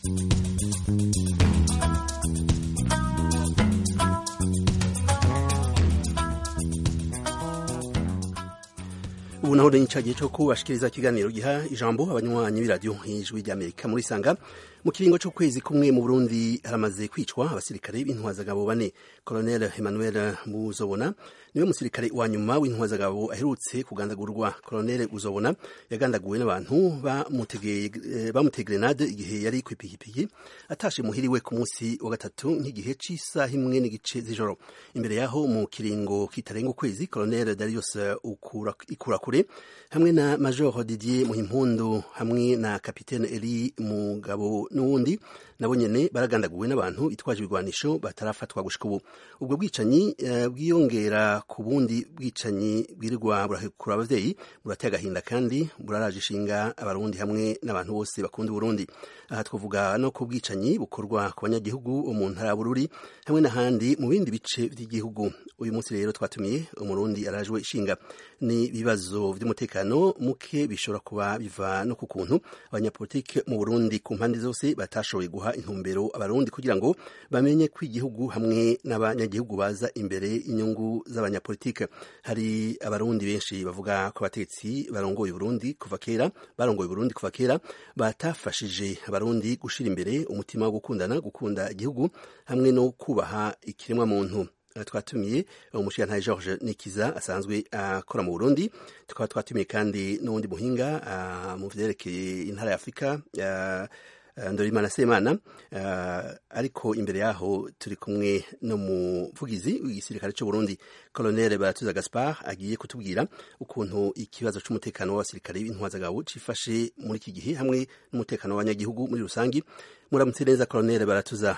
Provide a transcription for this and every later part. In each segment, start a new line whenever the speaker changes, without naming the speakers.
ubu naho ni gihe cyo kubashikiriza ikiganiro giha ijambo abanywanyi b'iradiyo y'ijwi ry'amerika muri sanga mu kiringo cy'ukwezi kumwe mu burundi haramaze kwicwa abasirikare b'intwazagabo bane colonel emmanuel muzobona niwe musirikare wa nyuma w'intwazagabo aherutse kugandagurwa colonel uzobona yagandaguwe n'abantu bamuteye grenade igihe yari ku ipikipiki atashe muhiriwe ku munsi wa gatatu nk'igihe cy'isaha imwe n'igice z'ijoro imbere yaho mu kiringo kitarenga ukwezi colonel darius ikurakure hamwe na major didier muhimpundu hamwe na kapitene eli mugabo n'uwundi nabo nyene baragandaguwe n'abantu bitwaje ibigwanisho batarafatwa gushika ubu ubwo bwicanyi uh, bwiyongera ku bundi bwicanyi bwirirwa burahekura abavyeyi burateye agahinda kandi buraraje ishinga abarundi hamwe n'abantu bose bakunda uburundi aha twavuga no ku bwicanyi bukorwa ku banyagihugu mu ntara ya bururi hamwe n'ahandi mu bindi bice by'igihugu uyu munsi rero twatumiye umurundi arajwe ishinga ni ibibazo vy'umutekano muke bishobora kuba biva no ku kuntu abanyapolitike mu burundi ku mpande zose batashoboye guha intumbero abarundi kugira ngo bamenye ko igihugu hamwe n'abanyagihugu baza imbere inyungu z'abanyapolitike hari abarundi benshi bavuga ko abategetsi barongoye Burundi kuva kera barongoye Burundi kuva kera batafashije abarundi gushira imbere umutima wo gukundana gukunda igihugu hamwe no kubaha ikiremwa muntu twatumiye umushirantahe George Nikiza asanzwe akora mu Burundi tukaba twatumiye kandi n'uwundi muhinga mu vyerekeye intara ya Afurika Ndorimana Semana ariko imbere yaho turi kumwe n'umuvugizi w'igisirikare cy'u Burundi Colonel Baratuza Gaspard agiye kutubwira ukuntu ikibazo c'umutekano w'abasirikare b'intwazagabo cifashe muri iki gihe hamwe n'umutekano w'abanyagihugu muri rusangi muramutse neza Colonel Baratuza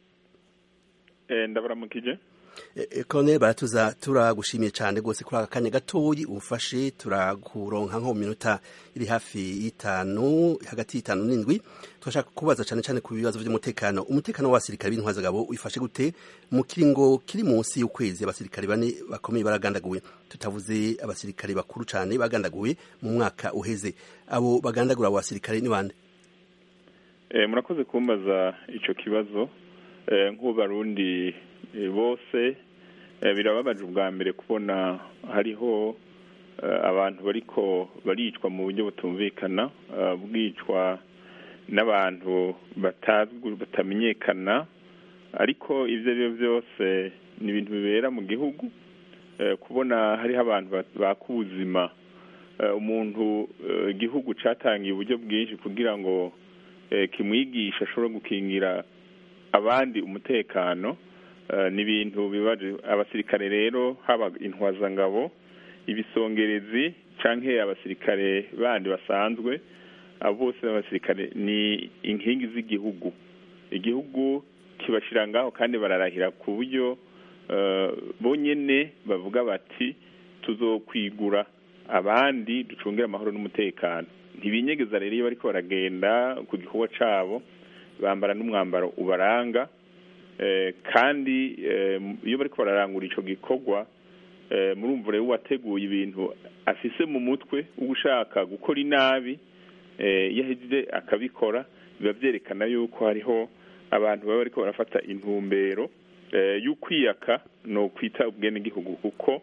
ndabaramukije
Colonel Baratuza turagushimiye cyane rwose kuri aka kanya gatoyi ufashe turakuronka nko mu minota iri hafi y'itanu hagati y'itanu n'indwi turashaka kubaza cyane cyane ku bibazo by'umutekano umutekano w'abasirikare b'intwazagabo wifashe gute mu kiringo kiri munsi y'ukwezi abasirikare bane bakomeye baragandaguwe tutavuze abasirikare bakuru cyane bagandaguwe mu mwaka uheze abo bagandagura abo basirikare ni bande
murakoze kumbaza icyo kibazo nk'ubarundi bose birababaje ubwa mbere kubona hariho abantu bariko baricwa mu buryo butumvikana bwicwa n'abantu batazwi batamenyekana ariko ibyo ari byo byose ni ibintu bibera mu gihugu kubona hariho abantu baka ubuzima umuntu igihugu cyatangiye uburyo bwinshi kugira ngo kimwigishe ashobore gukingira abandi umutekano ni ibintu bibaje abasirikare rero haba intwazangabo ibisongerezi cyangwa abasirikare bandi basanzwe abo bose b'abasirikare ni inkingi z'igihugu igihugu kibashyira ngaho kandi bararahira ku buryo bonyine bavuga bati tuzokwigura abandi ducungire amahoro n'umutekano ntibinyegeza rero iyo bariko baragenda ku gikorwa cyabo bambara n'umwambaro ubaranga kandi iyo bari bararangura icyo gikorwa murumva rero uwateguye ibintu afise mu mutwe ushaka gukora inabi iyo ahejeje akabikora biba byerekana yuko hariho abantu baba bariko barafata intumbero y'ukwiyaka ni ukwita ubwenegihugu kuko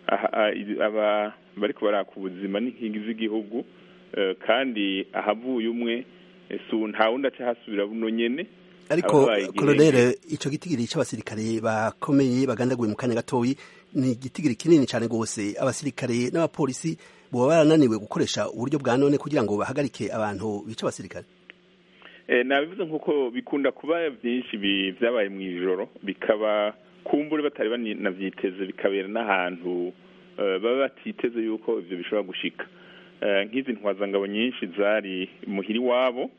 aba bariko baraka ubuzima n'inkingi z'igihugu kandi ahavuye umwe nta wundi aca hasubira buno nyene
ariko kolonere ico gitigiri c'abasirikare bakomeye bagandaguye mu kanya gatoyi ni igitigiri kinini cyane rwose abasirikare n'abapolisi boba barananiwe gukoresha uburyo bwa none kugira ngo bahagarike abantu bica abasirikare
nabivuze nk'uko bikunda kuba byinshi byabaye mu ijoro bikaba kumbure batari banavyiteze bikabera n'ahantu baba batiteze yuko ivyo bishobora gushika nk'izi ntwazangabo nyinshi zari muhiri wabo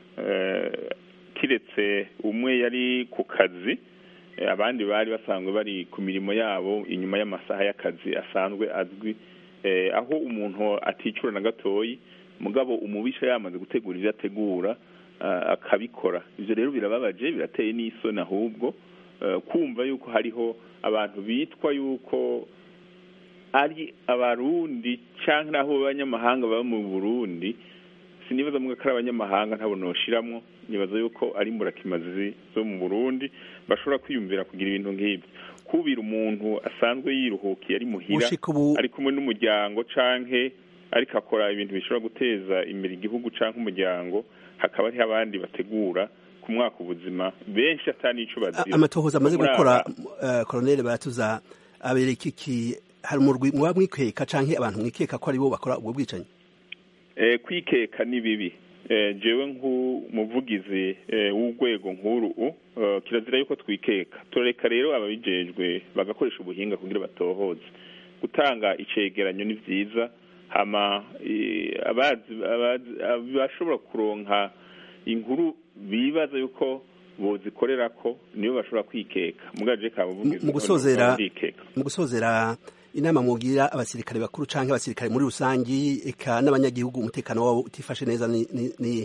kiretse umwe yari ku kazi abandi bari basanzwe bari ku mirimo yabo inyuma y'amasaha y'akazi asanzwe azwi aho umuntu aticura na gatoyi mugabo umubisha yamaze gutegura ibyo ategura akabikora ibyo rero birababaje birateye n'isoni ahubwo kumva yuko hariho abantu bitwa yuko ari abarundi cyangwa aho abanyamahanga baba mu burundi sinibaza mwe ko ari abanyamahanga ntabwo noshiramwo nibaza yuko ari imburakimazi zo mu burundi bashobora kwiyumvira kugira ibintu nk'ibyo kubira umuntu asanzwe yiruhukiye ari muhira
Gushika ubu-
ari kumwe n'umuryango canke ariko akora ibintu bishobora guteza imbere igihugu canke umuryango hakaba hariho abandi bategura ku mwaka ubuzima benshi atani ico bazira
amatohoza amaze
Muri
gukora
aba-
eh, colonel baratuza abereka iki hari umurwi muba mwikeka canke abantu mwikeka ko aribo bakora ubwo bwicanyi
Eh, kwikeka ni bibi Eh, jewe nk'umuvugizi eh, w'urwego nk'uru u, eh, kirazira yuko twikeka turareka rero ababijejwe bagakoresha ubuhinga kugira batohoze gutanga icegeranyo ni vyiza hama eh, abazi abazi- abashobora kuronka inkuru bibaza yuko bozikorerako nibo bashobora kwikeka mugaje ka muvugizi
mu gusozera
ndikeka
mu gusozera inama mugira abasirikare bakuru canke abasirikare muri rusangi eka n'abanyagihugu umutekano wabo utifashe neza ni, ni, ni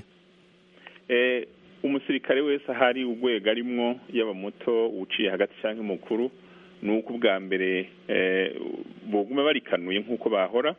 eh, umusirikare wese ahari urwego arimwo yaba muto uciye hagati cyangwa mukuru ni uko ubwa mbere eh, boguma barikanuye nk'uko bahora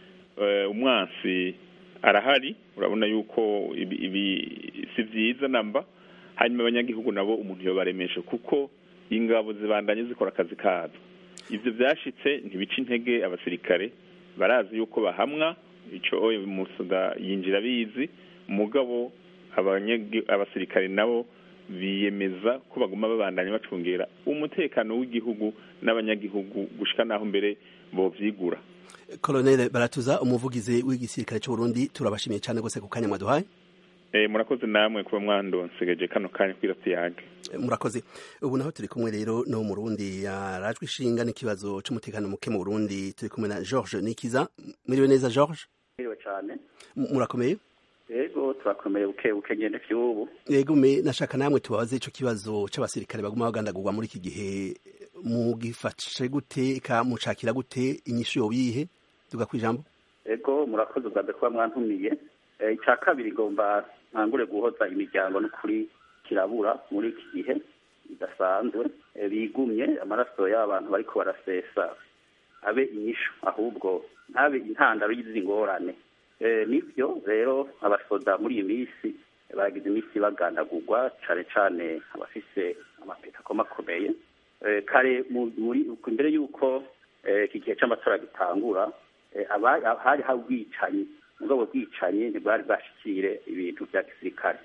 eh, umwansi arahari urabona yuko ibi, ibi si vyiza namba hanyuma abanyagihugu nabo umuntu yobaremeshe kuko ingabo zibandanye zikora akazi kazo ivyo vyashitse ntibica intege abasirikare barazi yuko bahamwa ico oyo musuda yinjira bizi mugabo abanyagi- abasirikare nabo biyemeza ko baguma babandanya bacungera umutekano w'igihugu n'abanyagihugu gushika naho mbere bovyigura
colonel baratuza umuvugizi w'igisirikare cy'u Burundi turabashimiye cyane gose ku kanya mwaduhaye
Eh, murakoze namwe kuba mwandonsegeje kano kanya kwira tuyage
Eh, murakoze ubu naho turi kumwe rero no mu Burundi yarajwe ishinga n'ikibazo c'umutekano muke mu Burundi turi kumwe na George Nikiza mwiriwe neza George
Mwiriwe cyane
M- murakomeye
yego turakomeye buke buke nyene vy'ubu
yego me nashaka namwe tubabaze ico kibazo c'abasirikare baguma bagandagurwa muri iki gihe mugifashe gute ka mucakira gute inyishu yobihe tuga kwijambo
yego murakoze ubwa mbere kuba mwantumiye Eh, ica kabiri ngomba ntangure guhoza imiryango n'ukuri kirabura muri iki gihe bidasanzwe Eh, bigumye amaraso y'abantu bariko barasesa abe inyishu ahubwo ntabe intandaro y'izi ngorane Eh, nivyo rero abasoda muri iyi minsi baragize iminsi bagandagurwa cane cane abafise amapeta akomakomeye Eh, kare mu- muri imbere y'uko eh, iki gihe c'amatora gitangura eh, aba- hari hari ubwicanyi mugabo bwicanyi ntibwari bwashikire ibintu vya gisirikare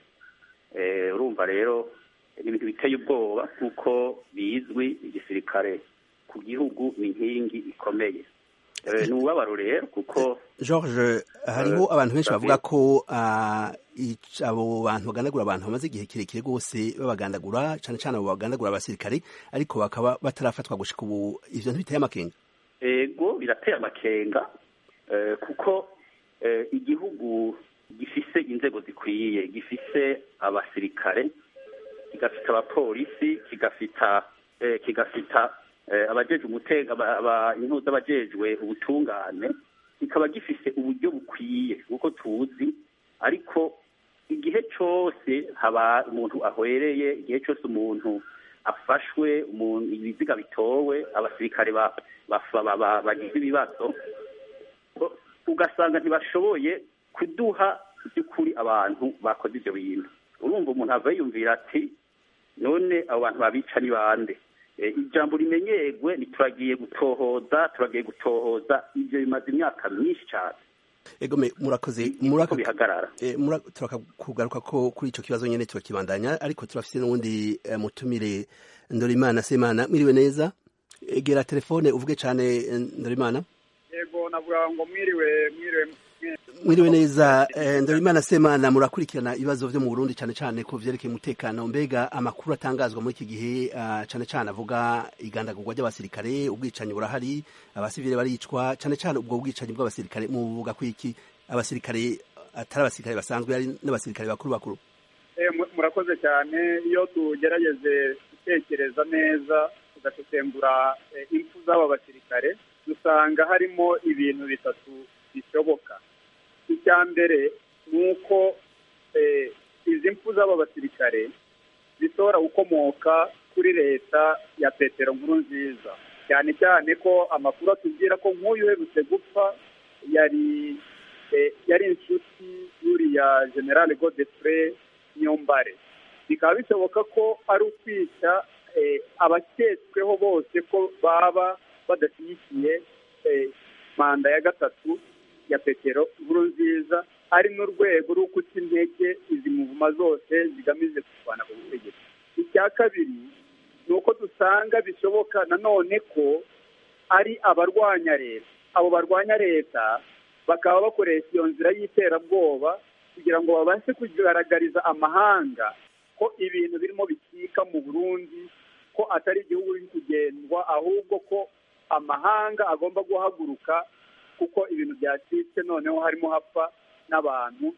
Eh, urumva rero ni ibintu biteye ubwoba kuko bizwi igisirikare ku gihugu ni inkingi ikomeye Eh, ni umubabaro rero kuko
George hariho
Eh,
abantu benshi
David.
bavuga ko ah, ic- abo bantu bagandagura abantu bamaze igihe kirekire rwose babagandagura cane cane abo bagandagura abasirikare ariko bakaba batarafatwa gushika ubu ivyo ntibiteye amakenga
ego birateye amakenga eh, kuko eh, igihugu gifise inzego zikwiye gifise abasirikare kigafita abapolisi kigafita eh, kigafita eh, abajeje umutega intu z'abajejwe ubutungane kikaba gifise uburyo bukwiye kuko tuzi ariko igihe cose haba umuntu ahwereye igihe cose umuntu afashwe umuntu ibiziga bitowe abasirikare ba- bafa- ba- ba- bagize ibibazo u- ugasanga ntibashoboye kuduha by'ukuri abantu bakoze ibyo bintu urumva umuntu ava yiyumvira ati none abo bantu babica ni bande Eh, ijambo rimenyerwe ntituragiye gutohoza turagiye gutohoza ibyo bimaze imyaka myinshi cyane
ego me murakoze
niko
muraka
bihagarara
Eh, mura- turaka kugaruka ko kuri ico kibazo nyene turakibandanya ariko turafise n'uwundi eh, mutumire Ndorimana Semana mwiriwe neza egera telefone uvuge cane eh, Ndorimana
yego navuga ngo mwiriwe mwiriwe mwiriwe.
mwiriwe neza eh, Ndorimana Semana murakurikirana ibibazo vyo mu Burundi cane cane ko vyerekeye umutekano mbega amakuru atangazwa muri iki gihe ah, cane cane avuga igandagurwa ry'abasirikare ubwicanyi burahari abasivile baricwa cane cane ubwo bwicanyi bw'abasirikare muvuga ko iki abasirikare atari abasirikare basanzwe ari n'abasirikare bakuru bakuru
Eh, mu- murakoze cyane iyo tugerageze gutekereza neza tugasesengura eh, impfu z'aba basirikare dusanga harimo ibintu bitatu bishoboka icya mbere ni uko eh, izi mpfu z'aba basirikare zishobora gukomoka kuri leta ya petero nkuru nziza cyane cyane ko amakuru atubwira ko nk'uyu uherutse gupfa yari yari inshuti y'uriya generale godefre nyombare bikaba bishoboka ko ari ukwica abaketsweho bose ko baba badashyigikiye manda ya gatatu ya petero inkuru nziza ari n'urwego rwo guca intege izi muvuma zose zigamije kurwana ku butegetsi icya kabiri ni uko dusanga bishoboka nanone ko ari abarwanya leta abo barwanya leta bakaba bakoresha iyo nzira y'iterabwoba kugira ngo babashe kugaragariza amahanga ko ibintu birimo bikika mu burundi ko atari igihugu biri kugendwa ahubwo ko amahanga agomba guhaguruka kuko ibintu byacitse noneho harimo hapfa n'abantu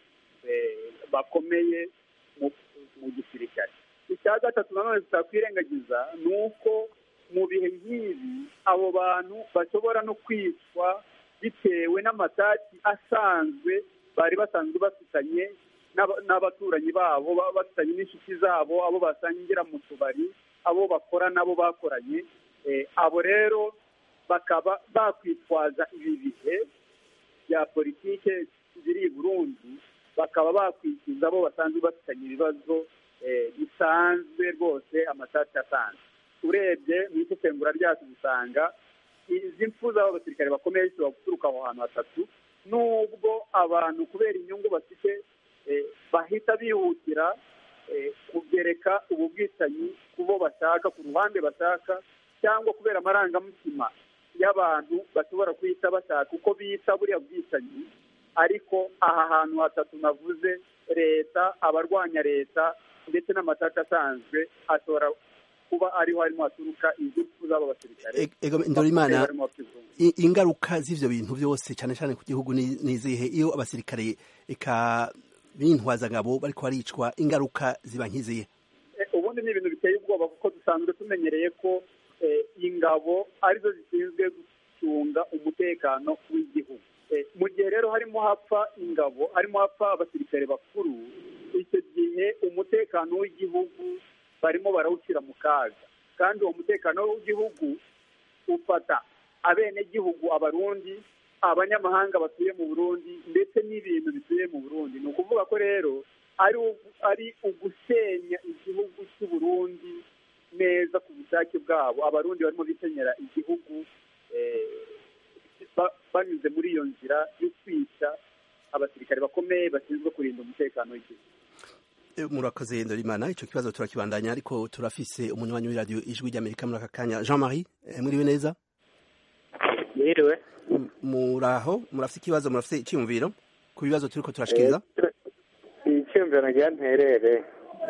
bakomeye mu gisirikare icya gatatu nanone tutakwirengagiza ni uko mu bihe nk'ibi abo bantu bashobora no kwicwa bitewe n'amataki asanzwe bari basanzwe bafitanye n'abaturanyi babo bafitanye n'inshuti zabo abo basangira mu tubari abo bakora nabo bakoranye abo rero bakaba bakwitwaza ibi bihe bya politike ziri i burundi bakaba bakwikiza abo basanzwe bafitanye ibibazo bisanzwe rwose amatati asanzwe urebye mu isesengura ryacu dusanga izi mfu z'abo basirikare bakomeye zishobora guturuka aho hantu hatatu nubwo abantu kubera inyungu bafite bahita bihutira kugereka ubu bwicanyi ku bo bashaka ku ruhande bashaka cyangwa kubera amarangamutima y'abantu bashobora kuhita bashaka uko bita buriya bwicanyi ariko aha hantu hatatu navuze leta abarwanya leta ndetse n'amataka asanzwe ashobora kuba ariho harimo haturuka ingufu z'abo basirikare
ndorimana ingaruka z'ivyo bintu byose cyane cyane ku gihugu ni izihe iyo abasirikare eka b'intwazangabo bariko baricwa ingaruka ziba nk'izihe
ubundi ni ibintu biteye ubwoba kuko dusanzwe tumenyereye ko ingabo arizo zishinzwe gucunga umutekano w'igihugu mu gihe rero harimo hapfa ingabo harimo hapfa abasirikare bakuru icyo gihe umutekano w'igihugu barimo barawushyira mu kaga kandi uwo mutekano w'igihugu ufata abenegihugu abarundi abanyamahanga batuye mu burundi ndetse n'ibintu bituye mu burundi ni ukuvuga ko rero ari ugusenya igihugu cy'uburundi neza ku bushake bwabo abarundi barimo bisenyera igihugu banyuze muri iyo nzira yo kwica abasirikare bakomeye bashinzwe kurinda umutekano w'igihugu
murakoze ndorimana icyo kibazo turakibandanya ariko turafise umunywanyi w'iradiyo ijwi ry'amerika muri aka kanya jean marie mwiriwe neza
mwiriwe
muraho murafite ikibazo murafite icyiyumviro ku bibazo turiko turashikiriza
icyiyumviro nagira nterere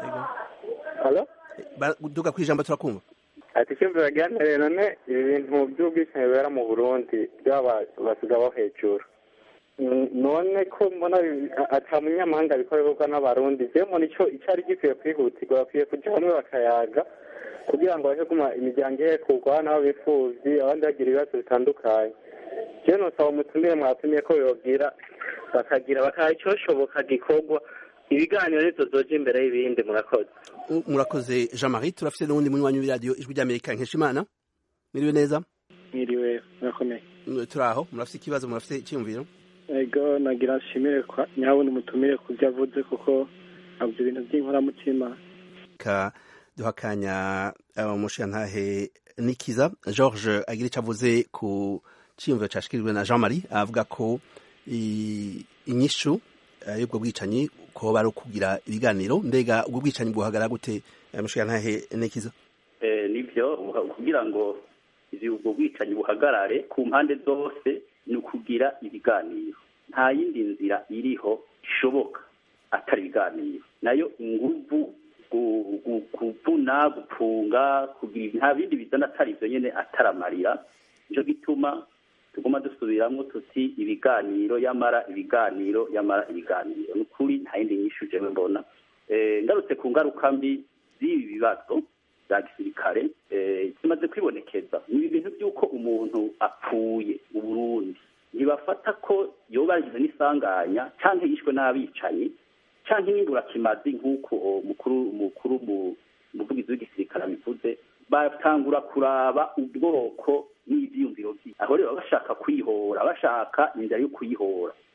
duga ku ijambo turakumva
ati icyumviro nagira nterere none ibi bintu by'ubwicanyi bibera mu burundi byaba basigaho hejuru none ko mbona ata munyamahanga bikorerwa n'abarundi jemo nicyo icyari gikwiye kwihutirwa bakwiye kujya hamwe bakayaga kugira ngo bahe kuma imiryango ihekurwa n'abo bipfuvyi abandi bagira ibibazo bitandukanye je nosaba umutumire mwatumye ko yogira bakagira bakaha icyoshoboka gikorwa ibiganiro nizo zoja imbere y'ibindi murakoze
murakoze jean marie turafite n'uwundi munywanyi w'iradiyo ijwi ry'amerika nkeshimana mwiriwe neza
mwiriwe murakomeye
turaho murafite ikibazo murafite icyiyumviro
ego nagira nshimire nyabona umutumire ku byo avuze kuko avuze ibintu by'inkoramutima
ka duha akanya umushirantahe nikiza george agira icyo avuze ku cyiyumviro cyashikirijwe na jean marie avuga ko inyishu y'ubwo bwicanyi ko bari kugira ibiganiro mbega ubwo bwicanyi bwuhagara gute umushirantahe nikiza
nibyo kugira ngo ubwo bwicanyi buhagarare ku mpande zose ni ukugira ibiganiro nta yindi nzira iriho ishoboka atari ibiganiro nayo inguvu kuvuna gufunga kugira nta bindi bizana atari ibyo nyine ataramarira nicyo gituma tuguma dusubiramo tuti ibiganiro yamara ibiganiro yamara ibiganiro ni ukuri nta yindi nyinshi uje mbona ngarutse ku ngaruka mbi z'ibi bibazo bya gisirikare zimaze kwibonekeza ni ibintu by'uko umuntu apfuye mu burundi ntibafata ko yoba yagize n'isanganya cyangwa yishwe n'abicanyi cyangwa inyungurakimazi nk'uko umukuru umukuru umuvugizi w'igisirikare abivuze batangura kuraba ubwoko n'ibyiyumviro bye aho rero bashaka kwihora bashaka inzira yo kuyihora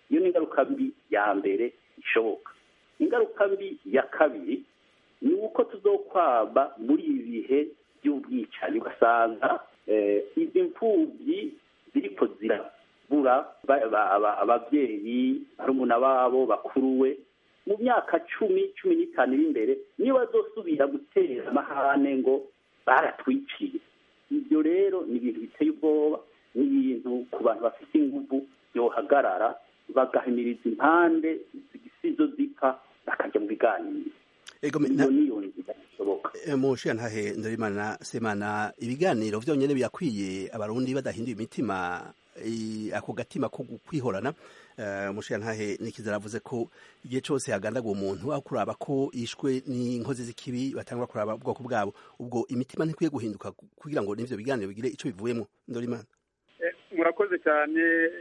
iyo ni ingaruka mbi ya mbere ishoboka ingaruka mbi ya kabiri ni uko tuzokwaba muri ibi bihe by'ubwicanyi ugasanga izi mfubyi ziriko zirabura ababyeyi barumuna babo bakuruwe mu myaka cumi cumi n'itanu iri imbere niyo bazosubira gutera amahane ngo baratwiciye ibyo rero ni ibintu biteye ubwoba ni ibintu ku bantu bafite ingufu yohagarara bagahimiriza impande zisizo zipfa bakajya mu biganiro iyo niyo nzira ishoboka
mushiya ntahe ndabimana semana ibiganiro byonyine birakwiye abarundi badahinduye imitima ako gatima ko kwihorana mushiya ntahe nikizera avuze ko igihe cyose hagandaga umuntu aho kuraba ko yishwe n'inkozi z'ikibi batangwa kuraba ubwoko bwabo ubwo imitima ntikwiye guhinduka kugira ngo n'ivyo biganiro bigire ico bivuyemo ndorimana
murakoze cyane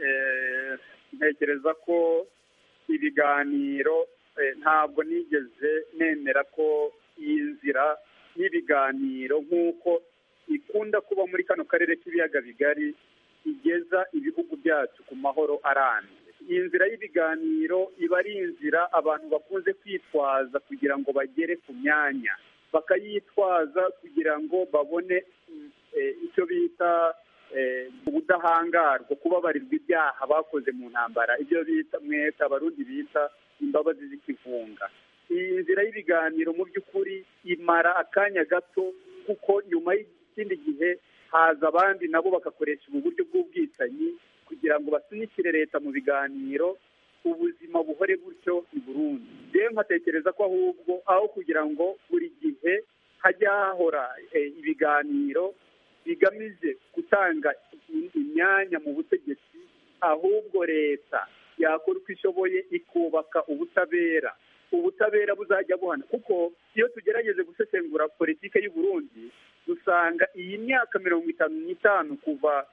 ntekereza ko ibiganiro ntabwo nigeze nemera ko iyi nzira y'ibiganiro nk'uko ikunda kuba muri kano karere k'ibiyaga bigari igeza ibihugu byacu ku mahoro arambye iyi nzira y'ibiganiro iba ari inzira abantu bakunze kwitwaza kugira ngo bagere ku myanya bakayitwaza kugira ngo babone icyo bita ubudahangarwa kubabarirwa ibyaha bakoze mu ntambara ibyo bita mweta abarundi bita imbabazi z'ikivunga iyi nzira y'ibiganiro mu by'ukuri imara akanya gato kuko nyuma y'ikindi gihe haza abandi nabo bagakoresha ubu buryo bw'ubwicanyi kugira ngo basunikire leta mu biganiro ubuzima buhore gutyo i burundi rero nkatekereza ko ahubwo aho kugira ngo buri gihe hajya hahora ibiganiro bigamije gutanga imyanya mu butegetsi ahubwo leta yakora uko ishoboye ikubaka ubutabera ubutabera buzajya buhana kuko iyo tugerageze gusesengura politiki y'u Burundi dusanga iyi myaka mirongo itanu n'itanu kuva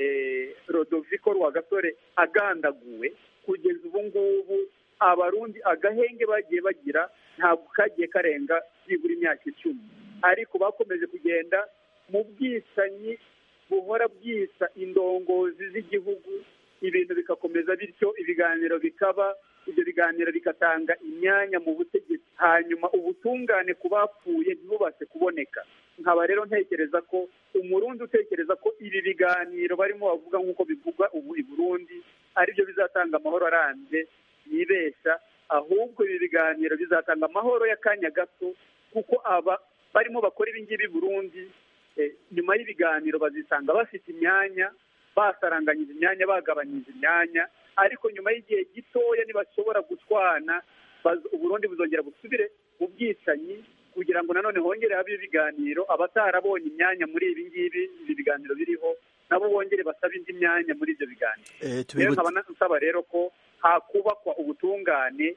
rodoviko rwagasore agandaguwe kugeza ubu ngubu abarundi agahenge bagiye bagira ntabwo kagiye karenga byibura imyaka icumi ariko bakomeje kugenda mu bwicanyi buhora bwisa indongozi z'igihugu ibintu bigakomeza bityo ibiganiro bikaba ibyo biganiro bigatanga imyanya mu butegetsi hanyuma ubutungane ku bapfuye ntibubashe kuboneka nkaba rero ntekereza ko umurundi utekereza ko ibi biganiro barimo bavuga nk'uko bivugwa ubu i burundi aribyo bizatanga amahoro arambye yibeshya ahubwo ibi biganiro bizatanga amahoro y'akanya gato kuko aba barimo bakora ibi ngibi burundi nyuma y'ibiganiro bazisanga bafite imyanya basaranganyije imyanya bagabanyije imyanya ariko nyuma y'igihe gitoya ntibashobora gutwana uburundi buzongera busubire mu bwicanyi kugira ngo nanone hongere habe ibiganiro abatarabonye imyanya muri ibi ngibi ibi biganiro biriho nabo bongere basabe indi myanya muri ibyo biganiro rero nkaba nsaba rero ko hakubakwa ubutungane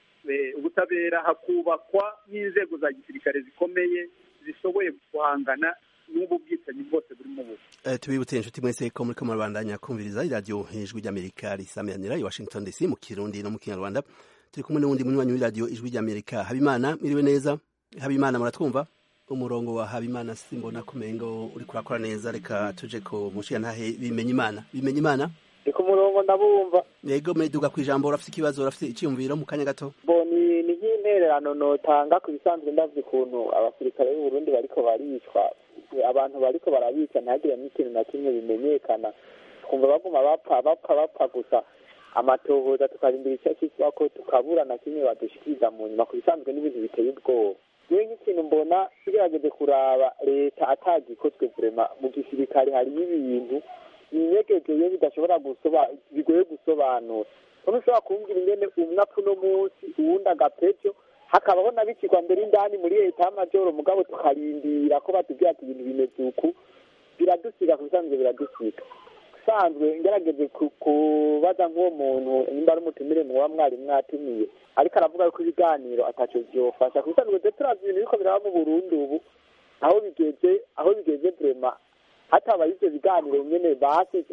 ubutabera hakubakwa n'inzego za gisirikare zikomeye zishoboye guhangana n'ubu bwicanyi bwose burimo ubu
tubibutse inshuti mwese ko muri kamwe rwanda kumviriza iradiyo ijwi ry'amerika risamiranira i washington dc mu kirundi no mu kinyarwanda turi kumwe n'uwundi munywanyi w'iradiyo ijwi ry'amerika habimana mwiriwe neza habimana muratwumva umurongo wa habimana simbona kumengo uri kurakora neza reka tuje ko mushiya ntahe bimenya imana bimenya imana
ni ku murongo ndabumva
yego meduga ku ijambo urafite ikibazo urafite icyiyumviro mu kanya gato
bo ni ni nk'intererano notanga ku bisanzwe ndavuze ukuntu abasirikare b'u Burundi bariko baricwa abantu bariko barabica ntihagire n'ikintu na kimwe bimenyekana twumva baguma bapfa bapfa bapfa gusa amatohoza tukarindira icyo kiswa ko tukabura na kimwe badushikiriza mu nyuma ku bisanzwe n'ibintu biteye ubwoba yewe nk'ikintu mbona tugerageze kuraba leta atagikozwe vrema mu gisirikare hariyo ibintu binyegejeyo bidashobora gusoba bigoye gusobanura none ushobora kumbwira ingene umwe apfa uno munsi uwundi agapejo hakabaho n'abikirwa mbere indani muri leta y'amajoro mugabo tukarindira ko batubwira ati ibintu bimeze uku biradusiga ku bisanzwe biradusiga usanzwe ngerageze kubaza nk'uwo muntu nimba ari umutumire muba mwari mwatumiye ariko aravuga ko ibiganiro ataco vyofasha ku bisanzwe je turazi ibintu biriko biraba mu burundi ubu aho bigeze aho bigeze vrema hatabaye ivyo biganiro nyene base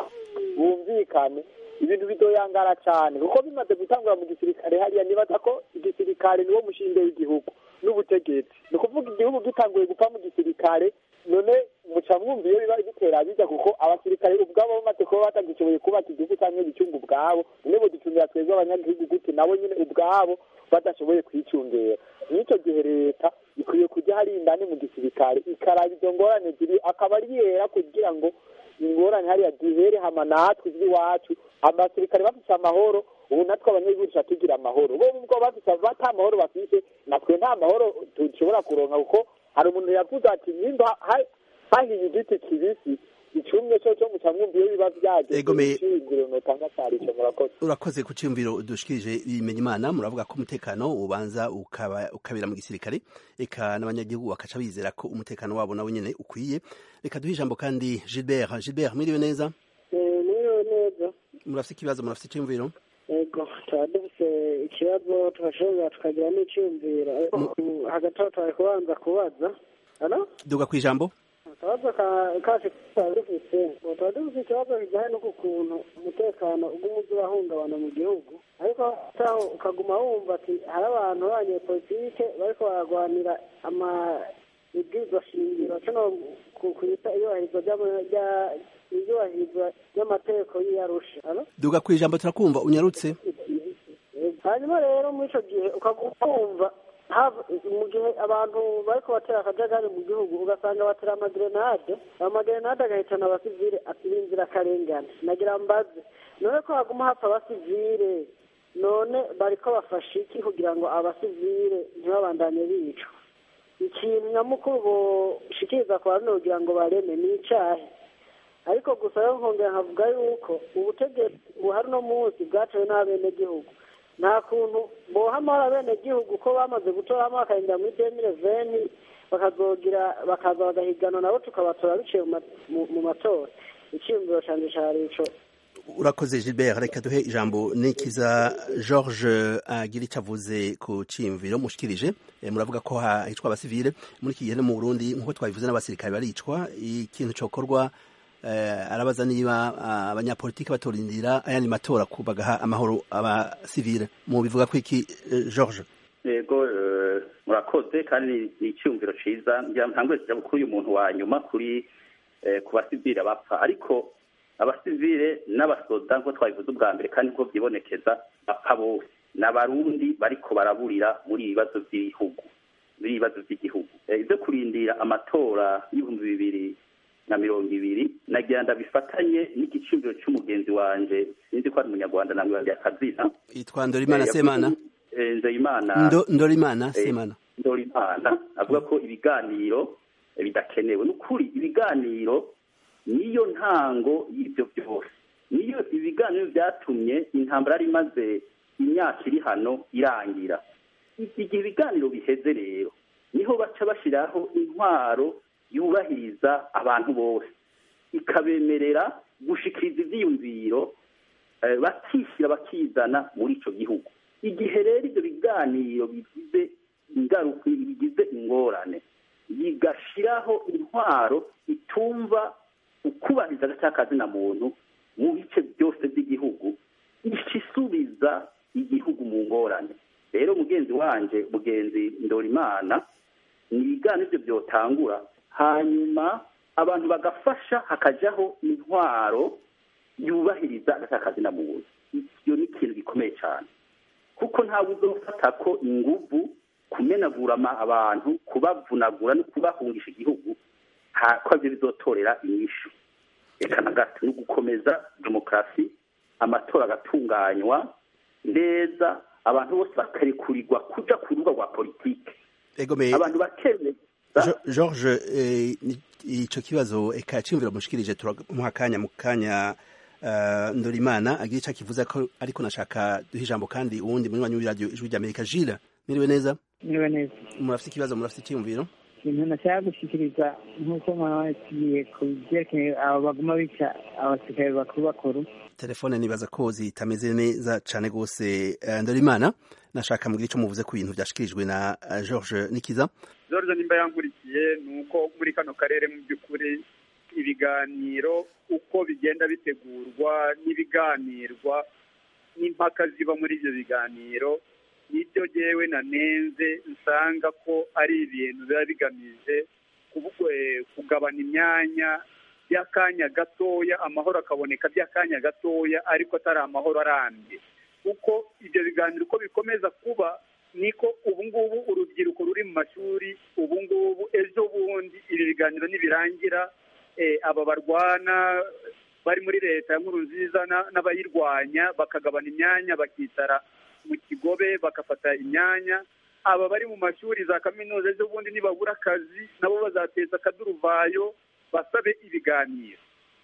bumvikane ibintu bidoyangara cane kuko bimaze gutangura mu gisirikare hariya nibaza ko igisirikare niwo mushinge w'igihugu n'ubutegetsi ni ukuvuga igihugu gitanguye gupfa mu gisirikare none muca mwumva iyo biba bitera bijya kuko abasirikare ubwabo bamaze kuba batagishoboye kubaka igihugu cyangwa ibicunga ubwabo nibo ducungira twebwe abanyagihugu gute nabo nyine ubwabo badashoboye kwicungera n'icyo gihe leta ikwiye kujya hari indani mu gisirikare ikaraba izo ngorane ziri akaba ari yera kugira ngo ingorane hariya zihere hama natwe iby'iwacu abasirikare bafite amahoro ubu natwe abanyagihugu tuca tugira amahoro bo ubwo bafite bata amahoro bafite natwe nta mahoro dushobora kuronka kuko hari umuntu yavuze ati nimba hahiye igiti kibisi icumwe cyo cyo muca mwumva iyo biba byageze ishingiro notanga cyari cyo murakoze
urakoze ku cyumviro dushikirije bimenya imana muravuga ko umutekano ubanza ukaba ukabera mu gisirikare eka n'abanyagihugu bakaca bizera ko umutekano wabo nawe nyene ukwiye reka duhe ijambo kandi Gilbert Gilbert mwiriwe neza
mwiriwe neza
murafite ikibazo murafite icyumviro
yego tuba dufite ikibazo tugashobora tukagira n'icyumviro hagati aho twari kubanza kubaza
duga ku ijambo
akabazo kacu tuba dufite tuba dufite ikibazo kijyanye n'uku kuntu umutekano uguma urahungabana mu gihugu ariko aho ukaguma wumva ati hari abantu b'abanyepolitike bariko bararwanira ama ibwirizwa shingiro kino kwita iyubahirizwa iyubahirizwa ry'amategeko y'iyarusha
duga ku ijambo turakumva unyarutse
hanyuma rero muri icyo gihe ukaguma wumva mu gihe abantu bariko batera akajagari mu gihugu ugasanga batera amagerenade ayo magerenade agahitana abasivile b'inzirakarengane nagira mbaze none ko haguma hapfa abasivile none bariko bafasha iki kugira ngo abasivile ntibabandanye bicwa ikintu nyamukuru boshikiriza kwa bano kugira ngo bareme ni icahe ariko gusa rero nkongera nkavuga yuko ubutegetsi buhari uno munsi bwatewe n'abenegihugu nta kuntu boha amahoro abenegihugu ko bamaze gutoramo bakagenda muri demire veni bakazogira bakaza bagahiganwa nabo tukabatora biciye mu matora icyiyumviro canje cari ico
urakoze Gilbert reka duhe ijambo nikiza George agira icyo avuze ku cyiyumviro mushikirije muravuga ko hicwa abasivile muri iki gihe no mu Burundi nk'uko twabivuze n'abasirikare baricwa ikintu cokorwa arabaza niba abanyapolitiki batorindira ayandi matora bagaha amahoro abasivile mu bivuga ko iki George
yego murakoze kandi ni icyumviro cyiza ntangwe kujya kuri uyu muntu wa nyuma kuri ku basivile bapfa ariko abasivile n'abasoda nk'uko twabivuze ubwa mbere kandi nk'uko byibonekeza bapfa bose ni abarundi bariko baraburira muri ibi bibazo by'ibihugu muri ibi bibazo by'igihugu ibyo kurindira amatora y'ibihumbi bibiri na mirongo ibiri nagira ndabifatanye n'igiciro cy'umugenzi wanje sinzi ko ari umunyarwanda namwe babya akazina
yitwa Ndorimana Semana
Ndorimana
Ndorimana Semana
Ndorimana avuga ko ibiganiro bidakenewe n'ukuri ibiganiro niyo ntango y'ibyo byose niyo ibiganiro byatumye intambara yari imaze imyaka iri hano irangira igihe ibiganiro biheze rero niho baca bashyiraho intwaro yubahiriza abantu bose ikabemerera gushikiriza ibyiyumviro bakishyira bakizana muri icyo gihugu igihe rero ibyo biganiro bigize ingaruka bigize ingorane bigashyiraho intwaro itumva ukubahiriza agacakazina muntu mu bice byose by'igihugu isubiza igihugu mu ngorane rero mugenzi wanjye mugenzi ndorimana ni ibiganiro ibyo byotangura hanyuma abantu bagafasha hakajyaho intwaro yubahiriza agacakazina muntu iyo ni ikintu gikomeye cyane kuko ntabwo uzofata ko inguvu kumenagura abantu kubavunagura no kubahungisha igihugu ko ibyo bizotorera inyishu reka na gato no gukomeza demokarasi amatora agatunganywa neza abantu bose bakarekurirwa kuja ku rubuga rwa politike abantu bakemeza
George ico kibazo eka cimvira mushikirije turamuha akanya mu kanya Ndorimana agira ico akivuza ko ariko nashaka duha ijambo kandi uwundi muri wanyu radio ijwi rya Amerika Gilles miriwe neza
miriwe neza
murafite ikibazo murafite icyumviro
ikintu nashaka gushikiriza nk'uko mwabatiye ku byerekeye abo baguma bica abasirikare bakuru bakuru
telefone nibaza ko zitameze neza cyane rwose Ndorimana nashaka mbwira icyo muvuze ku bintu byashikirijwe na George Nikiza
George nimba yankurikiye ni uko muri kano karere mu by'ukuri ibiganiro uko bigenda bitegurwa n'ibiganirwa n'impaka ziba muri ibyo biganiro nibyo jyewe nanenze nsanga ko ari ibintu biba bigamije kugabana imyanya by'akanya gatoya amahoro akaboneka by'akanya gatoya ariko atari amahoro arambye kuko ibyo biganiro uko bikomeza kuba niko ubu ngubu urubyiruko ruri mu mashuri ubu ngubu ejo bundi ibi biganiro nibirangira aba barwana bari muri leta ya nkuru nziza n'abayirwanya bakagabana imyanya bakicara mu kigobe bagafata imyanya aba bari mu mashuri za kaminuza ejo bundi nibabura akazi nabo bazateza akaduruvayo basabe ibiganiro